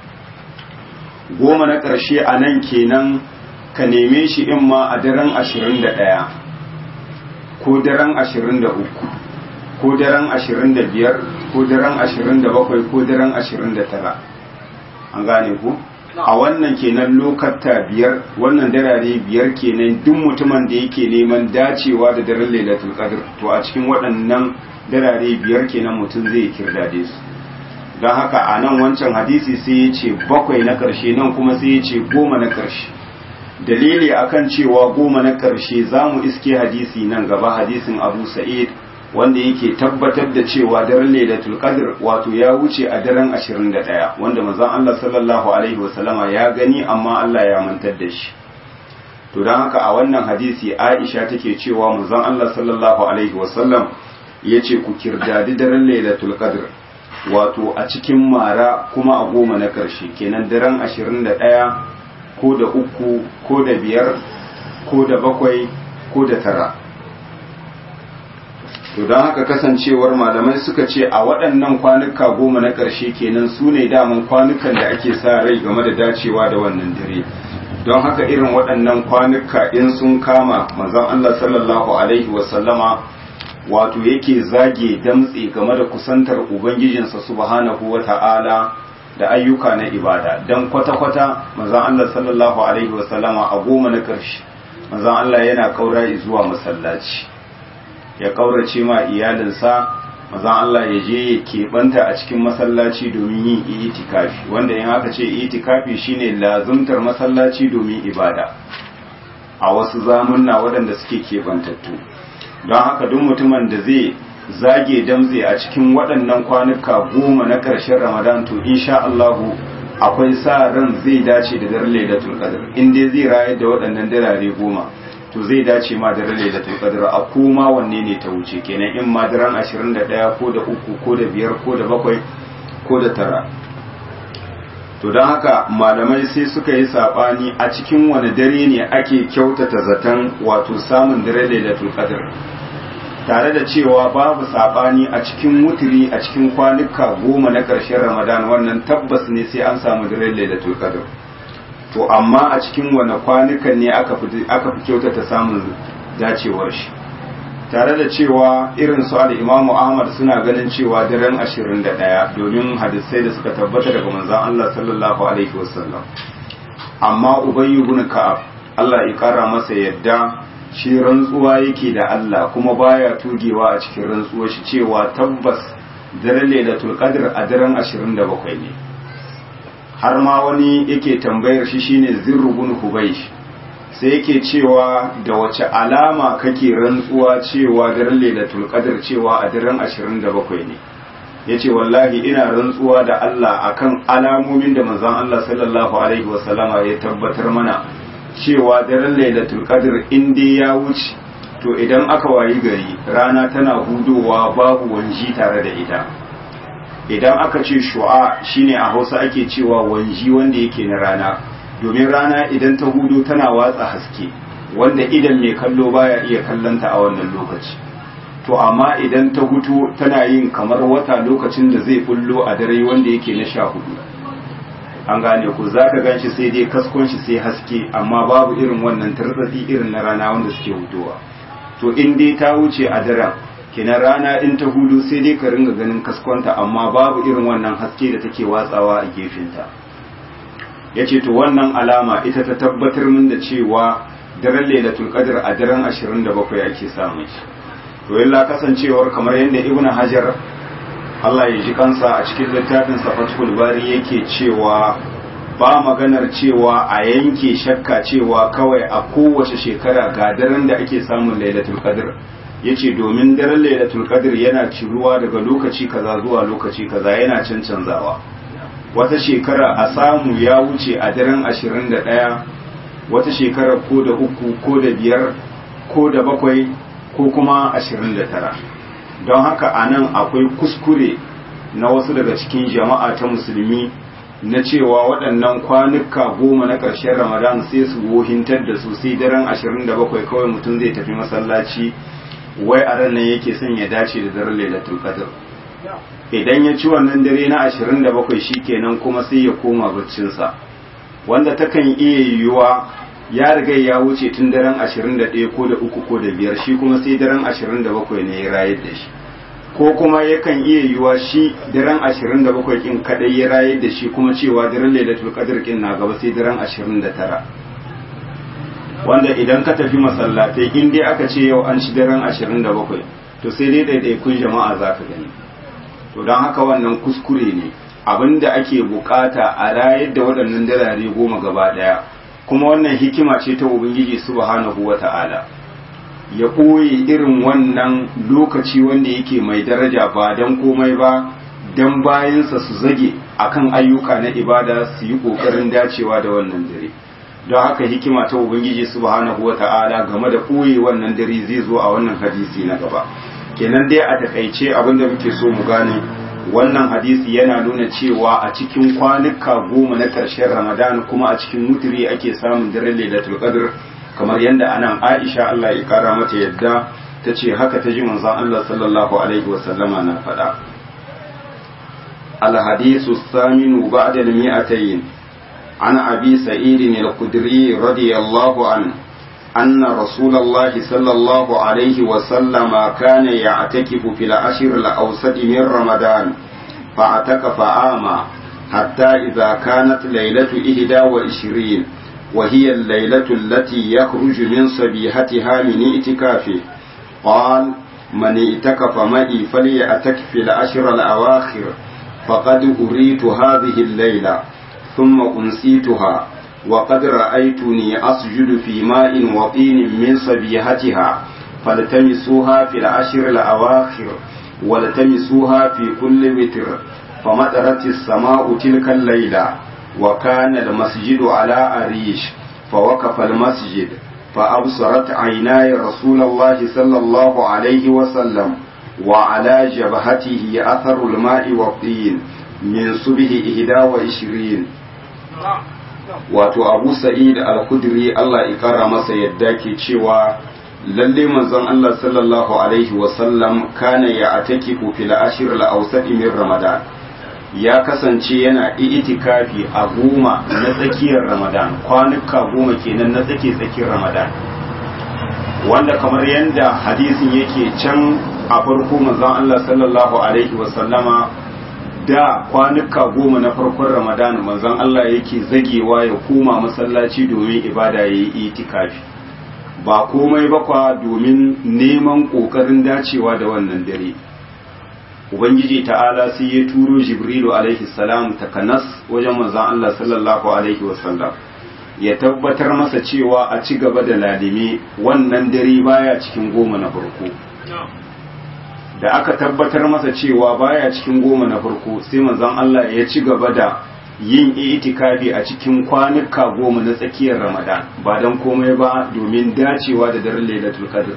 goma na ƙarshe a nan kenan ka neme shi in ma a daren ashirin da ɗaya ko daren ashirin da uku ko daren ashirin da biyar ko daren ashirin da bakwai ko daren ashirin da tara an gane ku a wannan kenan lokata biyar wannan darare biyar kenan duk mutumin da yake neman dacewa da daren lailatul qadr to a cikin waɗannan darare biyar kenan mutum zai kirdade su don haka a nan wancan hadisi sai ya ce bakwai na ƙarshe nan kuma sai ya ce goma na ƙarshe dalili akan cewa goma na ƙarshe za mu iske hadisi nan gaba hadisin abu sa'id wanda yake tabbatar da cewa daren lailatul qadr wato ya wuce a daren 21 wanda manzon Allah sallallahu alaihi wasallama ya gani amma Allah ya mantar da shi to dan haka a wannan hadisi Aisha take cewa manzon Allah sallallahu alaihi wasallam yace ku kirdadi daren lailatul qadr wato a cikin mara kuma a goma na karshe kenan daren 21 ko da uku ko da biyar ko da bakwai ko da tara to don haka kasancewar malamai suka ce a waɗannan kwanuka goma na ƙarshe kenan su ne daman kwanukan da ake sa rai game da dacewa da wannan dare don haka irin waɗannan kwanuka in sun kama manzon Allah sallallahu alaihi wasallama wato yake zage damtse game da kusantar ubangijinsa subhanahu wata'ala da ayyuka na ibada don kwata-kwata manzon Allah sallallahu alaihi wasallama a goma na ƙarshe manzon Allah yana kaura zuwa masallaci ya kaurace ma iyalinsa mazan Allah ya je ya keɓanta a cikin masallaci domin yin itikafi wanda in aka ce itikafi shine lazumtar masallaci domin ibada a wasu zamunna waɗanda suke keɓantattu don haka duk mutumin da zai zage damze a cikin waɗannan kwanuka goma na ƙarshen ramadan to insha Allahu akwai sa ran zai dace da daren lailatul qadr in dai zai rayar da waɗannan darare goma to zai dace ma da lailatul qadr a koma wanne ne ta wuce kenan in ma daren 21 ko da uku ko da biyar ko da bakwai ko da tara to don haka malamai sai suka yi sabani a cikin wani dare ne ake kyautata zaton wato samun dare lailatul qadr tare da cewa babu sabani a cikin wutiri a cikin kwanuka goma na ƙarshen ramadan wannan tabbas ne sai an samu dare lailatul qadr to amma a cikin wani kwanukan ne aka fi kyautata samun dacewar shi tare da cewa irin su al'imamu ahmad suna ganin cewa daren 21 domin hadisai da suka tabbata daga manzan Allah sallallahu alaihi wasallam amma ubayyu ibn ka'ab Allah ya kara masa yadda shi rantsuwa yake da Allah kuma baya tugewa a cikin rantsuwar shi cewa tabbas daren lailatul qadr a daren 27 ne har ma wani yake tambayar shi shine zirru bin hubaysh sai yake cewa da wace alama kake rantsuwa cewa daren lailatul qadr cewa a daren 27 ne yace wallahi ina rantsuwa da Allah akan alamomin da manzon Allah sallallahu alaihi wasallama ya tabbatar mana cewa daren lailatul qadr in dai ya wuce to idan aka wayi gari rana tana hudowa babu wanji tare da ita idan aka ce shu'a shine a Hausa ake cewa wanji wanda yake na rana domin rana idan ta hudu tana watsa haske wanda idan mai kallo baya iya kallanta a wannan lokaci to amma idan ta hutu tana yin kamar wata lokacin da zai bullo a dare wanda yake na sha hudu an gane ku za ka ganshi sai dai kaskon shi sai haske amma babu irin wannan tartsatsi irin na rana wanda suke hutowa to in dai ta wuce a daren kina rana in ta hudu sai dai ka ringa ganin kaskonta amma babu irin wannan haske da take watsawa a gefenta ya ce to wannan alama ita ta tabbatar min da cewa daren lailatul qadr a daren 27 ake samun shi to yalla kasancewar kamar yadda ibn hajar Allah ya ji kansa a cikin littafin safatul bari yake cewa ba maganar cewa a yanke shakka cewa kawai a kowace shekara ga daren da ake samun lailatul qadr yace domin daren lailatul qadr yana ciruwa daga lokaci kaza zuwa lokaci kaza yana cancanzawa wata shekara a samu ya wuce a daren 21 wata shekara ko da uku ko da biyar ko da bakwai ko kuma 29 don haka a nan akwai kuskure na wasu daga cikin jama'a ta musulmi na cewa waɗannan kwanuka goma na ƙarshen ramadan sai su wohintar da su sai daren 27 kawai mutum zai tafi masallaci wai a ran nan yake son ya dace da daren lailatul qadr idan ya ci wannan dare na 27 shikenan kuma sai ya koma baccinsa wanda takan iya yiwuwa ya riga ya wuce tun daren 21 ko da uku ko da biyar shi kuma sai daren 27 ne ya rayar da shi ko kuma yakan iya yiwuwa shi daren 27 kin kadai ya rayar da shi kuma cewa daren lailatul qadr kin na gaba sai daren 29 wanda idan ka tafi masallatai in dai aka ce yau an ci daren 27 to sai dai ɗaiɗaikun jama'a za ka gani to don haka wannan kuskure ne abinda ake bukata a rayar da waɗannan dalare goma gaba ɗaya kuma wannan hikima ce ta ubangiji subhanahu wata'ala ya ɓoye irin wannan lokaci wanda yake mai daraja ba don komai ba don bayansa su zage akan ayyuka na ibada su yi ƙoƙarin dacewa da wannan dare don haka hikima ta ubangiji subhanahu wata'ala game da ɓoye wannan dare zai zo a wannan hadisi na gaba kenan dai a takaice abinda muke so mu gane wannan hadisi yana nuna cewa a cikin kwanuka goma na ƙarshen ramadan kuma a cikin mutiri ake samun daren lailatul qadr kamar yadda anan aisha Allah ya kara mata yadda ta ce haka ta ji manzon Allah sallallahu alaihi wasallama na faɗa الحديث الثامن بعد المئتين عن أبي سعيد الخدري رضي الله عنه أن رسول الله صلى الله عليه وسلم كان يعتكف في العشر الأوسط من رمضان فاعتكف عاما حتى إذا كانت ليلة إهدى وعشرين وهي الليلة التي يخرج من صبيحتها من اعتكافه قال من اعتكف معي فليعتكف في العشر الأواخر فقد أريت هذه الليلة ثم أنسيتها وقد رأيتني أسجد في ماء وطين من صبيحتها فالتمسوها في العشر الأواخر والتمسوها في كل وتر فمطرت السماء تلك الليلة وكان المسجد على أريش فوقف المسجد فأبصرت عيناي رسول الله صلى الله عليه وسلم وعلى جبهته أثر الماء والطين من صبح إهدى وعشرين wato abu sa'id al-kudri Allah ya kara masa yadda ke cewa lalle manzon Allah sallallahu alaihi wa sallam kana ya atakifu fil ashr al-awsat min ramadan ya kasance yana itikafi a goma na tsakiyar ramadan kwanuka goma kenan na tsake tsakiyar ramadan wanda kamar yadda hadisin yake can a farko manzon Allah sallallahu alaihi wasallama da kwanuka goma na farkon ramadan manzon Allah yake zagewa ya koma masallaci domin ibada ya yi itikafi ba komai bakwa domin neman ƙoƙarin dacewa da wannan dare ubangiji ta'ala sai ya turo jibrilu alaihi salam takanas wajen manzon Allah sallallahu alaihi wasallam ya tabbatar masa cewa a ci gaba da lalime wannan dare baya cikin goma na farko da aka tabbatar masa cewa baya cikin goma na farko sai manzon Allah ya ci gaba da yin itikafi a cikin kwanuka goma na tsakiyar Ramadan ba don komai ba domin dacewa da daren Lailatul Qadr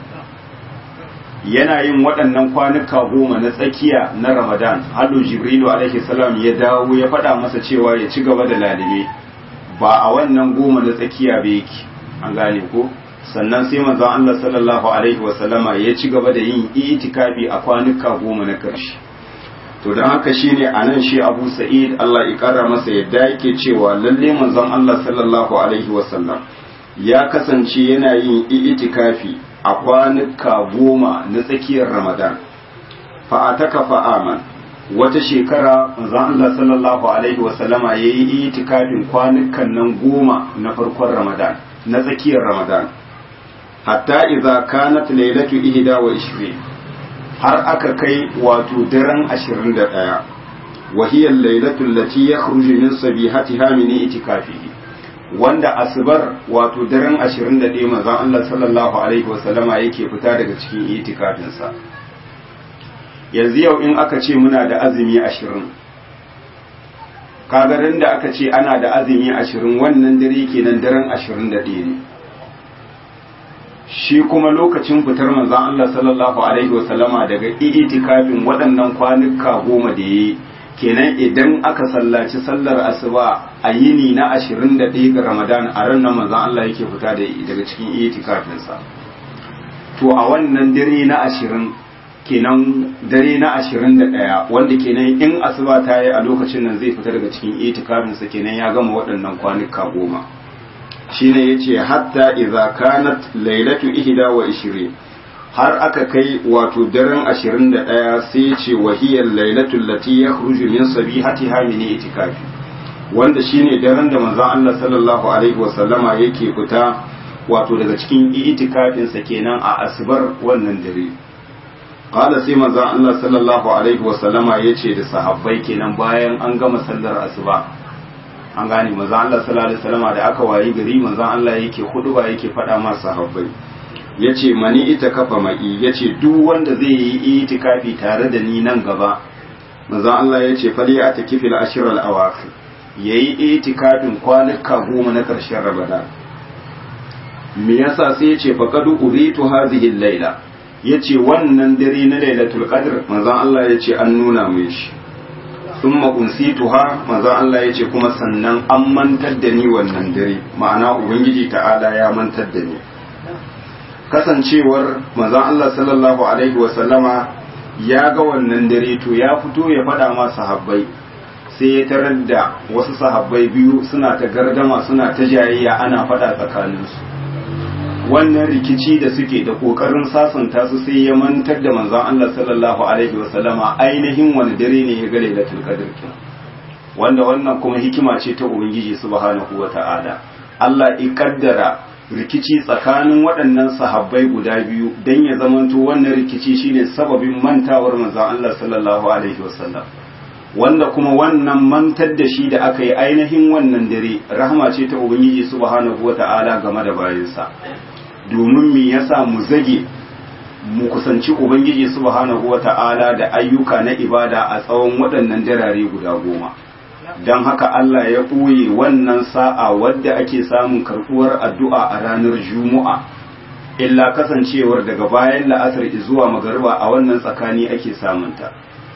yana yin waɗannan kwanuka goma na tsakiya na Ramadan hadu Jibrilu alaihi salam ya dawo ya faɗa masa cewa ya ci gaba da lalime ba a wannan goma na tsakiya ba yake an gane ko sannan sai manzon Allah sallallahu alaihi wasallama ya ci gaba da yin itikafi a kwanuka goma na ƙarshe to don haka shine anan shi Abu Sa'id Allah ya kara masa yadda yake cewa lalle manzon Allah sallallahu alaihi wasallam ya kasance yana yin itikafi a kwanuka goma na tsakiyar Ramadan fa ataka fa aman wata shekara manzon Allah sallallahu alaihi wasallama yayi itikafin kwanukan nan goma na farkon Ramadan na tsakiyar Ramadan hatta idza kanat laylatu ihda wa ishrin har aka kai wato daren 21 wa hiya laylatu allati yakhruju min sabihatiha min itikafihi wanda asbar wato daren 21 manzon Allah sallallahu alaihi wasallama yake fita daga cikin itikafin sa yanzu yau in aka ce muna da azumi 20 kagarin da aka ce ana da azumi 20 wannan dare kenan daren 21 ne shi kuma lokacin fitar manzon Allah sallallahu alaihi wasallama daga itikafin waɗannan kwanuka goma da yayi kenan idan aka sallaci sallar asuba a yini na 21 ga Ramadan a ran nan manzon Allah yake fita daga cikin itikafin sa to a wannan dare na 20 kenan dare na 21 wanda kenan in asuba ta yi a lokacin nan zai fita daga cikin itikafin sa kenan ya gama waɗannan kwanuka goma shine yace hatta idza kanat lailatu ihda wa ishirin har aka kai wato daren 21 sai yace wahiyar lailatul lati yakhruju min sabihatiha min itikafi wanda shine daren da manzon Allah sallallahu alaihi wa sallama yake fita wato daga cikin itikafin sa kenan a asbar wannan dare qala sai manzon Allah sallallahu alaihi wa sallama yace da sahabbai kenan bayan an gama sallar asuba an gane manzon Allah sallallahu alaihi wasallama da aka wayi gari manzon Allah yake huduba yake faɗa ma sahabbai yace mani ita kafa mai yace duk wanda zai yi itikafi tare da ni nan gaba manzon Allah yace fali a takifil ashir al awakhir yayi itikafin kwanuka goma na karshen Ramadan me yasa sai yace faqad uritu hadhihi al-laila yace wannan dare na lailatul qadr manzon Allah yace an nuna mai shi sun tuha manzon Allah ya ce kuma sannan an mantar da ni wannan dare ma'ana ubangiji ta'ala ya mantar da ni kasancewar manzon Allah sallallahu alaihi wasallama ya ga wannan dare to ya fito ya faɗa ma sahabbai sai ya tarar da wasu sahabbai biyu suna ta gardama suna ta jayayya ana faɗa tsakaninsu wannan rikici da suke da kokarin sasanta su sai ya mantar da manzon Allah sallallahu alaihi wasallama ainihin wani dare ne ya ga lailatul qadr kin wanda wannan kuma hikima ce ta ubangiji subhanahu wata'ala Allah ya kaddara rikici tsakanin waɗannan sahabbai guda biyu dan ya zamanto wannan rikici shine sababin mantawar manzon Allah sallallahu alaihi wasallam wanda kuma wannan mantar da shi da aka yi ainihin wannan dare rahama ce ta ubangiji subhanahu wata'ala game da bayinsa domin me yasa mu zage mu kusanci ubangiji subhanahu wata'ala da ayyuka na ibada a tsawon waɗannan darare guda goma don haka Allah ya ɓoye wannan sa'a wadda ake samun karɓuwar addu'a a ranar juma'a illa kasancewar daga bayan la'asar zuwa magariba a wannan tsakani ake samunta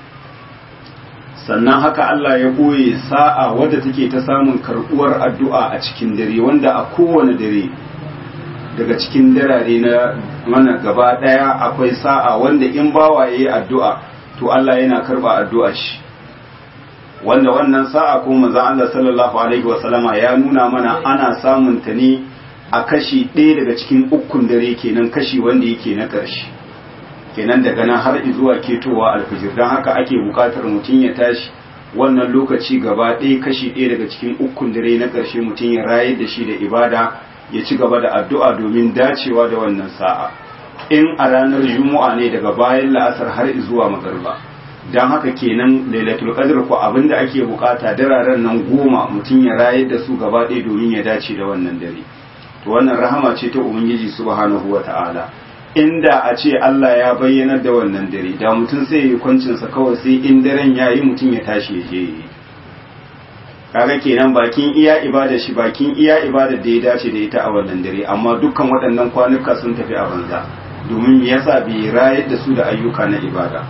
sannan haka Allah ya ɓoye sa'a wadda take ta samun karɓuwar addu'a a cikin dare wanda a kowane dare daga cikin darare na mana gaba daya akwai sa'a wanda in bawa yayi addu'a to Allah yana karba addu'a shi wanda wannan sa'a ko manzon Allah sallallahu alaihi wasallama ya nuna mana ana samun ta ne a kashi ɗaya daga cikin ukun dare kenan kashi wanda yake na ƙarshe kenan daga nan har zuwa ketowa alfijir don haka ake buƙatar mutum ya tashi wannan lokaci gaba ɗaya kashi ɗaya daga cikin ukun dare na ƙarshe mutum ya rayar da shi da ibada ya ci gaba da addu'a domin dacewa da wannan sa'a in a ranar juma'a ne daga bayan la'asar har zuwa magarba don haka kenan lailatul qadr ko abinda ake bukata dararen nan goma mutum ya rayar da su gaba ɗaya domin ya dace da wannan dare to wannan rahama ce ta ubangiji subhanahu wata'ala inda a ce Allah ya bayyanar da wannan dare da mutum sai yi kwancinsa kawai sai in daren ya yi mutum ya tashi ya je yi kaga kenan bakin iya ibada shi bakin iya ibada da ya dace da ita a wannan dare amma dukkan waɗannan kwanuka sun tafi a banza domin yasa bai rayar da su da ayyuka na ibada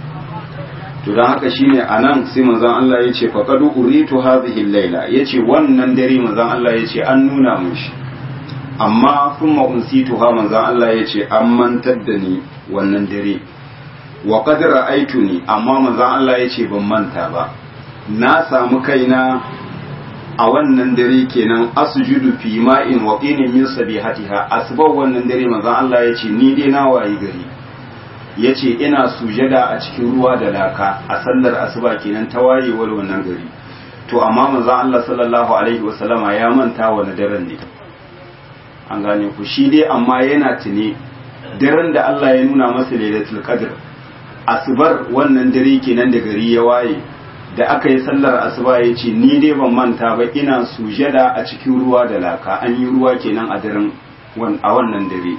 to don haka shine anan sai manzon Allah ya ce faqad uritu hadhihi al-laila yace wannan dare manzon Allah ya ce an nuna mun shi amma kuma unsituha manzon Allah ya ce an mantar da ni wannan dare wa qad ra'aytuni amma manzon Allah ya ce ban manta ba na samu kaina a wannan dare kenan asjudu fi ma'in wa qinin min sabihatiha asbab wannan dare manzon Allah ya ce ni dai na wayi gari ya ce ina sujada a cikin ruwa da laka a sallar asuba kenan ta wayewar wannan gari to amma manzon Allah sallallahu alaihi wasallama ya manta wani daren ne an gane ku shi dai amma yana tune daren da Allah ya nuna masa lailatul qadr asubar wannan dare kenan da gari ya waye da aka yi sallar asuba ya ce ni dai ban manta ba ina sujada a cikin ruwa da laka an yi ruwa kenan a daren a wannan dare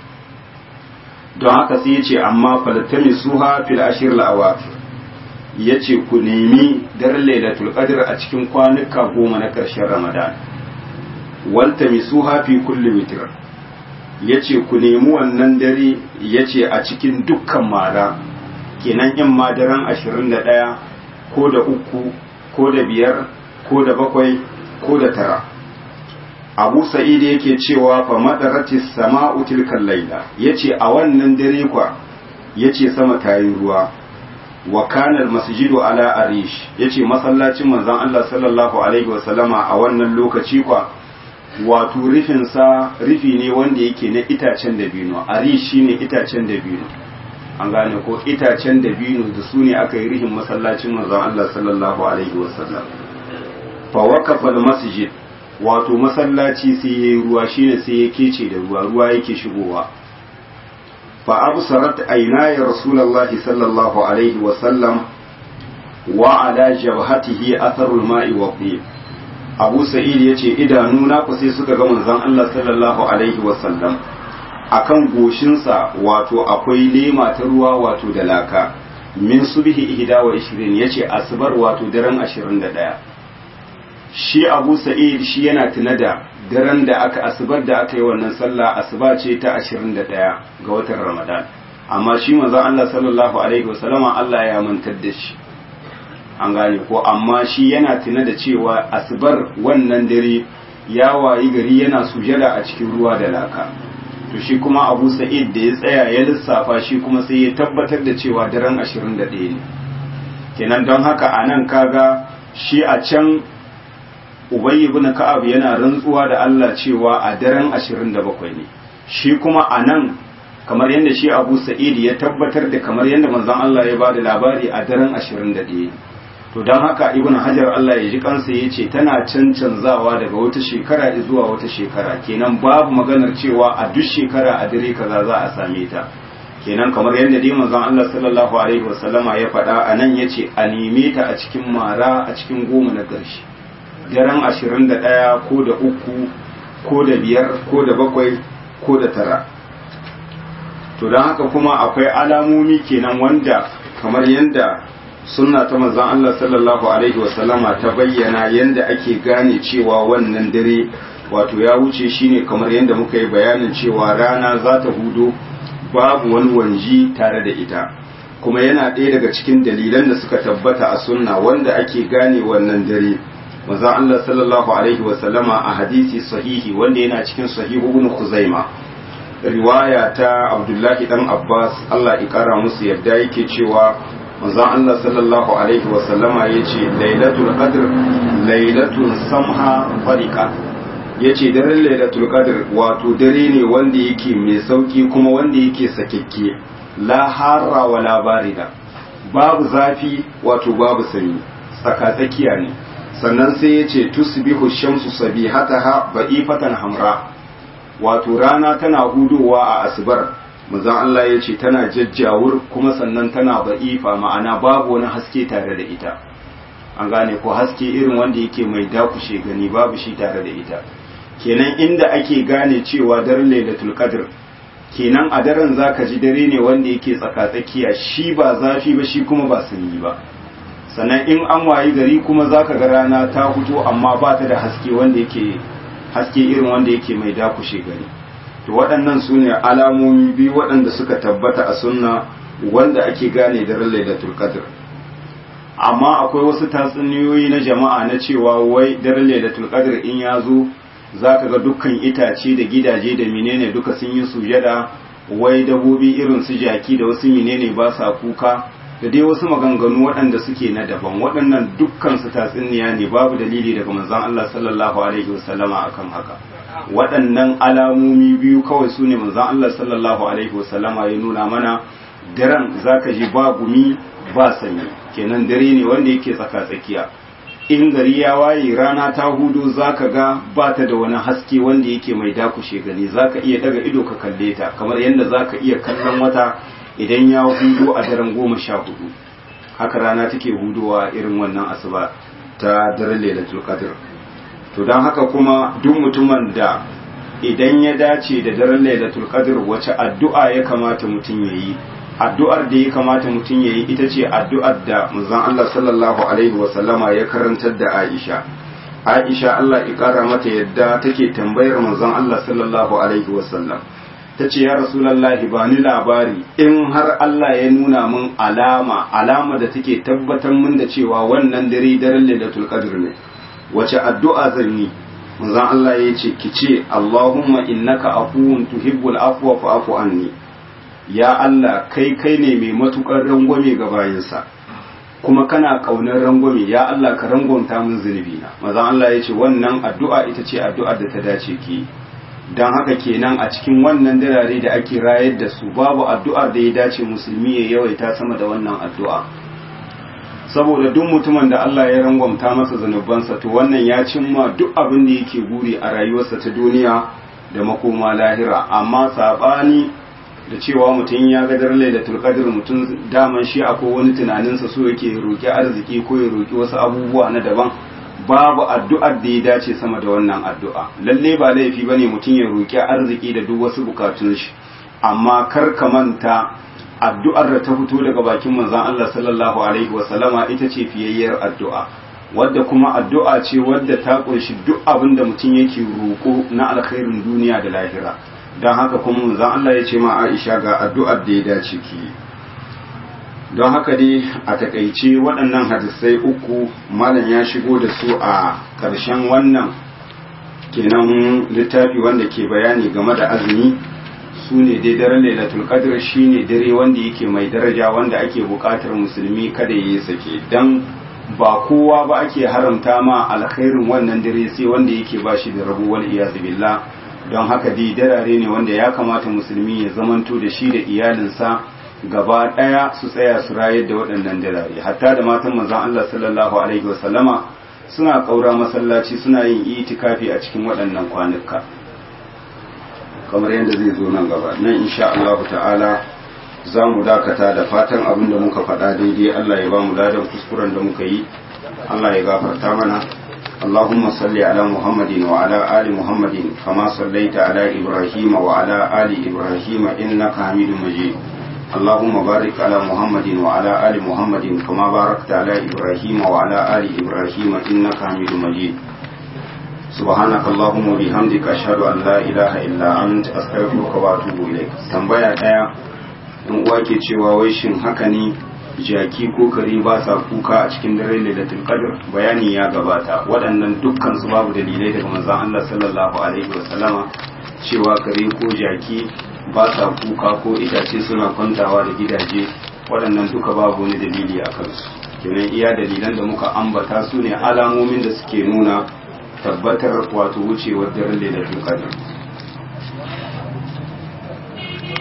don haka sai ya ce amma falatami suha fil ashir la'awafir ya ce ku nemi daren lailatul qadr a cikin kwanuka goma na ƙarshen ramadan walta misuha fi kulli witr ya ce ku nemi wannan dare ya ce a cikin dukkan mara kenan in ma daren ashirin da ɗaya ko da uku ko da biyar ko da bakwai ko da tara abu sa'id yake cewa fa madarati sama'u tilkal laila yace a wannan dare kwa yace sama tayi ruwa wa kana masjidu ala arish yace masallacin manzon Allah sallallahu alaihi wa sallama a wannan lokaci kwa wato rufin sa rufi ne wanda yake na itacen dabino arish shine itacen dabino an gane ko itacen dabino da su ne aka yi rufin masallacin manzon Allah sallallahu alaihi wa sallam fa waqafa al masjid wato masallaci sai ya yi ruwa shine sai ya kece da ruwa ruwa yake shigowa fa absarat aynaya rasulullahi sallallahu alaihi wa sallam wa ala jabhatihi atharul ma'i wa qib abu sa'id yace idanu na ku sai suka ga manzon Allah sallallahu alaihi wa sallam akan goshinsa wato akwai lema ta ruwa wato da laka min subhi ihda wa 20 yace asbar wato daren 21 shi abu sa'id shi yana tuna da daren da aka asubar da aka yi wannan sallah asuba ce ta 21 ga watan ramadan amma shi manzon Allah sallallahu alaihi wasallama Allah ya mantar da shi an gane ko amma shi yana tuna da cewa asubar wannan dare ya wayi gari yana sujada a cikin ruwa da laka to shi kuma abu sa'id da ya tsaya ya lissafa shi kuma sai ya tabbatar da cewa daren 21 ne kenan don haka a nan kaga shi a can Ubay ibn Ka'ab yana rantsuwa da Allah cewa a daren 27 ne shi kuma a nan kamar yadda shi Abu Sa'id ya tabbatar da kamar yadda manzon Allah ya bada labari a daren 21 to don haka Ibn Hajar Allah ya ji kansa ya ce tana cancanzawa daga wata shekara zuwa wata shekara kenan babu maganar cewa a duk shekara a dare kaza za a same ta kenan kamar yadda dai manzon Allah sallallahu alaihi wasallama ya faɗa a nan yace a neme ta a cikin mara a cikin goma na ƙarshe daren ashirin da ɗaya ko da uku ko da biyar ko da bakwai ko da tara to don haka kuma akwai alamomi kenan wanda kamar yadda sunna ta manzon Allah sallallahu alaihi wasallama ta bayyana yadda ake gane cewa wannan dare wato ya wuce shine kamar yadda muka yi bayanin cewa rana za ta hudo babu wani wanji tare da ita kuma yana ɗaya daga cikin dalilan da suka tabbata a sunna wanda ake gane wannan dare manzon Allah sallallahu alaihi wasallama a hadisi sahihi wanda yana cikin sahihu ibn Khuzaima riwaya ta Abdullahi dan Abbas Allah ya kara musu yadda yake cewa manzon Allah sallallahu alaihi wa sallama yace lailatul qadr lailatul samha fariqa yace daren lailatul qadr wato dare ne wanda yake mai sauki kuma wanda yake sakekke la harra wala barida babu zafi wato babu sanyi tsakatsakiya ne sannan sai yace tusbihu shamsu sabihataha ba'ifatan hamra wato rana tana hudowa a asubar manzon Allah ya ce tana jajjawur kuma sannan tana ba'ifa ma'ana babu wani haske tare da ita an gane ko haske irin wanda yake mai dakushe gani babu shi tare da ita kenan inda ake gane cewa daren lailatul qadr kenan a daren zaka ji dare ne wanda yake tsakatsakiya shi ba zafi ba shi kuma ba sanyi ba sannan in an wayi gari kuma zaka ga rana ta fito amma ba ta da haske wanda yake haske irin wanda yake mai dakushe gari to waɗannan su ne alamomi biyu waɗanda suka tabbata a sunna wanda ake gane daren lailatul qadr amma akwai wasu tatsuniyoyi na jama'a na cewa wai daren lailatul qadr in ya zo zaka ga dukkan itace da gidaje da menene duka sun yi sujada wai dabobi irin su jaki da wasu menene ba sa kuka da dai wasu maganganu waɗanda suke na daban waɗannan dukkan su tatsuniya ne babu dalili daga manzon Allah sallallahu alaihi wasallama akan haka waɗannan alamomi biyu kawai su ne manzon Allah sallallahu alaihi wasallama ya nuna mana daren zaka ji ba gumi ba sanyi kenan dare ne wanda yake tsaka tsakiya in gari ya waye rana ta hudu zaka ga ba ta da wani haske wanda yake mai dakushe gani zaka iya daga ido ka kalle ta kamar yadda zaka iya kallon wata idan ya hudo a daren goma sha hudu haka rana take hudowa irin wannan asuba ta daren lailatul qadr to don haka kuma duk mutumin da idan ya dace da daren lailatul qadr wace addu'a ya kamata mutum yayi addu'ar da ya kamata mutum yayi ita ce addu'ar da manzon Allah sallallahu alaihi wa sallama ya karantar da Aisha Aisha Allah ya kara mata yadda take tambayar manzon Allah sallallahu alaihi wa sallam ta ce ya rasulallahi ba ni labari in har Allah ya nuna min alama alama da take tabbatar min da cewa wannan dare daren lailatul qadr ne wace addu'a zan yi manzon Allah ya ce ki ce Allahumma innaka afuwun tuhibbul afwa fa'fu anni ya Allah kai kai ne mai matukar rangwame ga bayinsa kuma kana kaunar rangwame ya Allah ka rangwamta min zunubi na manzon Allah ya ce wannan addu'a ita ce addu'ar da ta dace ki don haka kenan a cikin wannan dirare da ake rayar da su babu addu'ar da ya dace musulmi ya yawaita sama da wannan addu'a saboda duk mutumin da Allah ya rangwamta masa zanubansa to wannan ya cimma duk abin da yake guri a rayuwarsa ta duniya da makoma lahira amma sabani da cewa mutum ya ga daren lailatul qadr mutum daman shi akwai wani tunaninsa so yake roki arziki ko ya roki wasu abubuwa na daban babu addu'ar da ya dace sama da wannan addu'a lalle ba laifi bane mutum ya roki arziki da duk wasu bukatun shi amma kar ka manta addu'ar da ta fito daga bakin manzon Allah sallallahu alaihi wasallama ita ce fiyayyar addu'a wadda kuma addu'a ce wadda ta kunshi duk abin da mutum yake roko na alkhairin duniya da lahira don haka kuma manzon Allah ya ce ma Aisha ga addu'ar da ya dace ki don haka dai a takaice waɗannan hadisai uku malam ya shigo da su a ƙarshen wannan kenan littafi wanda ke bayani game da azumi su ne dai daren lailatul qadr shine dare wanda yake mai daraja wanda ake buƙatar musulmi kada ya sake dan ba kowa ba ake haramta ma alkhairin wannan dare sai wanda yake ba shi da rabu wal iyaz billah don haka dai darare ne wanda ya kamata musulmi ya zamanto da shi da iyalinsa gaba ɗaya su tsaya su rayar da waɗannan dalare hatta da matan manzon Allah sallallahu alaihi wasallama suna ƙaura masallaci suna yin itikafi a cikin waɗannan kwanuka kamar yadda zai zo nan gaba nan insha Allah ta'ala za mu dakata da fatan abin da muka faɗa daidai Allah ya ba mu ladan kuskuren da muka yi Allah ya gafarta mana اللهم صل على محمد وعلى آل محمد كما صليت على إبراهيم وعلى آل إبراهيم إنك حميد مجيد اللهم بارك على محمد وعلى آل محمد كما باركت على إبراهيم وعلى آل إبراهيم إنك حميد مجيد سبحانك اللهم وبحمدك أشهد أن لا إله إلا أنت أستغفرك وأتوب إليك tambaya daya in uwa ke cewa wai shin haka ne jaki ko kare ba sa kuka a cikin dare lailatul qadr bayani ya gabata waɗannan dukkan su babu dalilai daga manzon Allah sallallahu alaihi wasallama cewa kare ko jaki ba sa kuka ko itace suna kwantawa da gidaje waɗannan duka babu wani dalili a kansu kenan iya dalilan da muka ambata su ne alamomin da suke nuna tabbatar wato wucewar daren lailatul qadr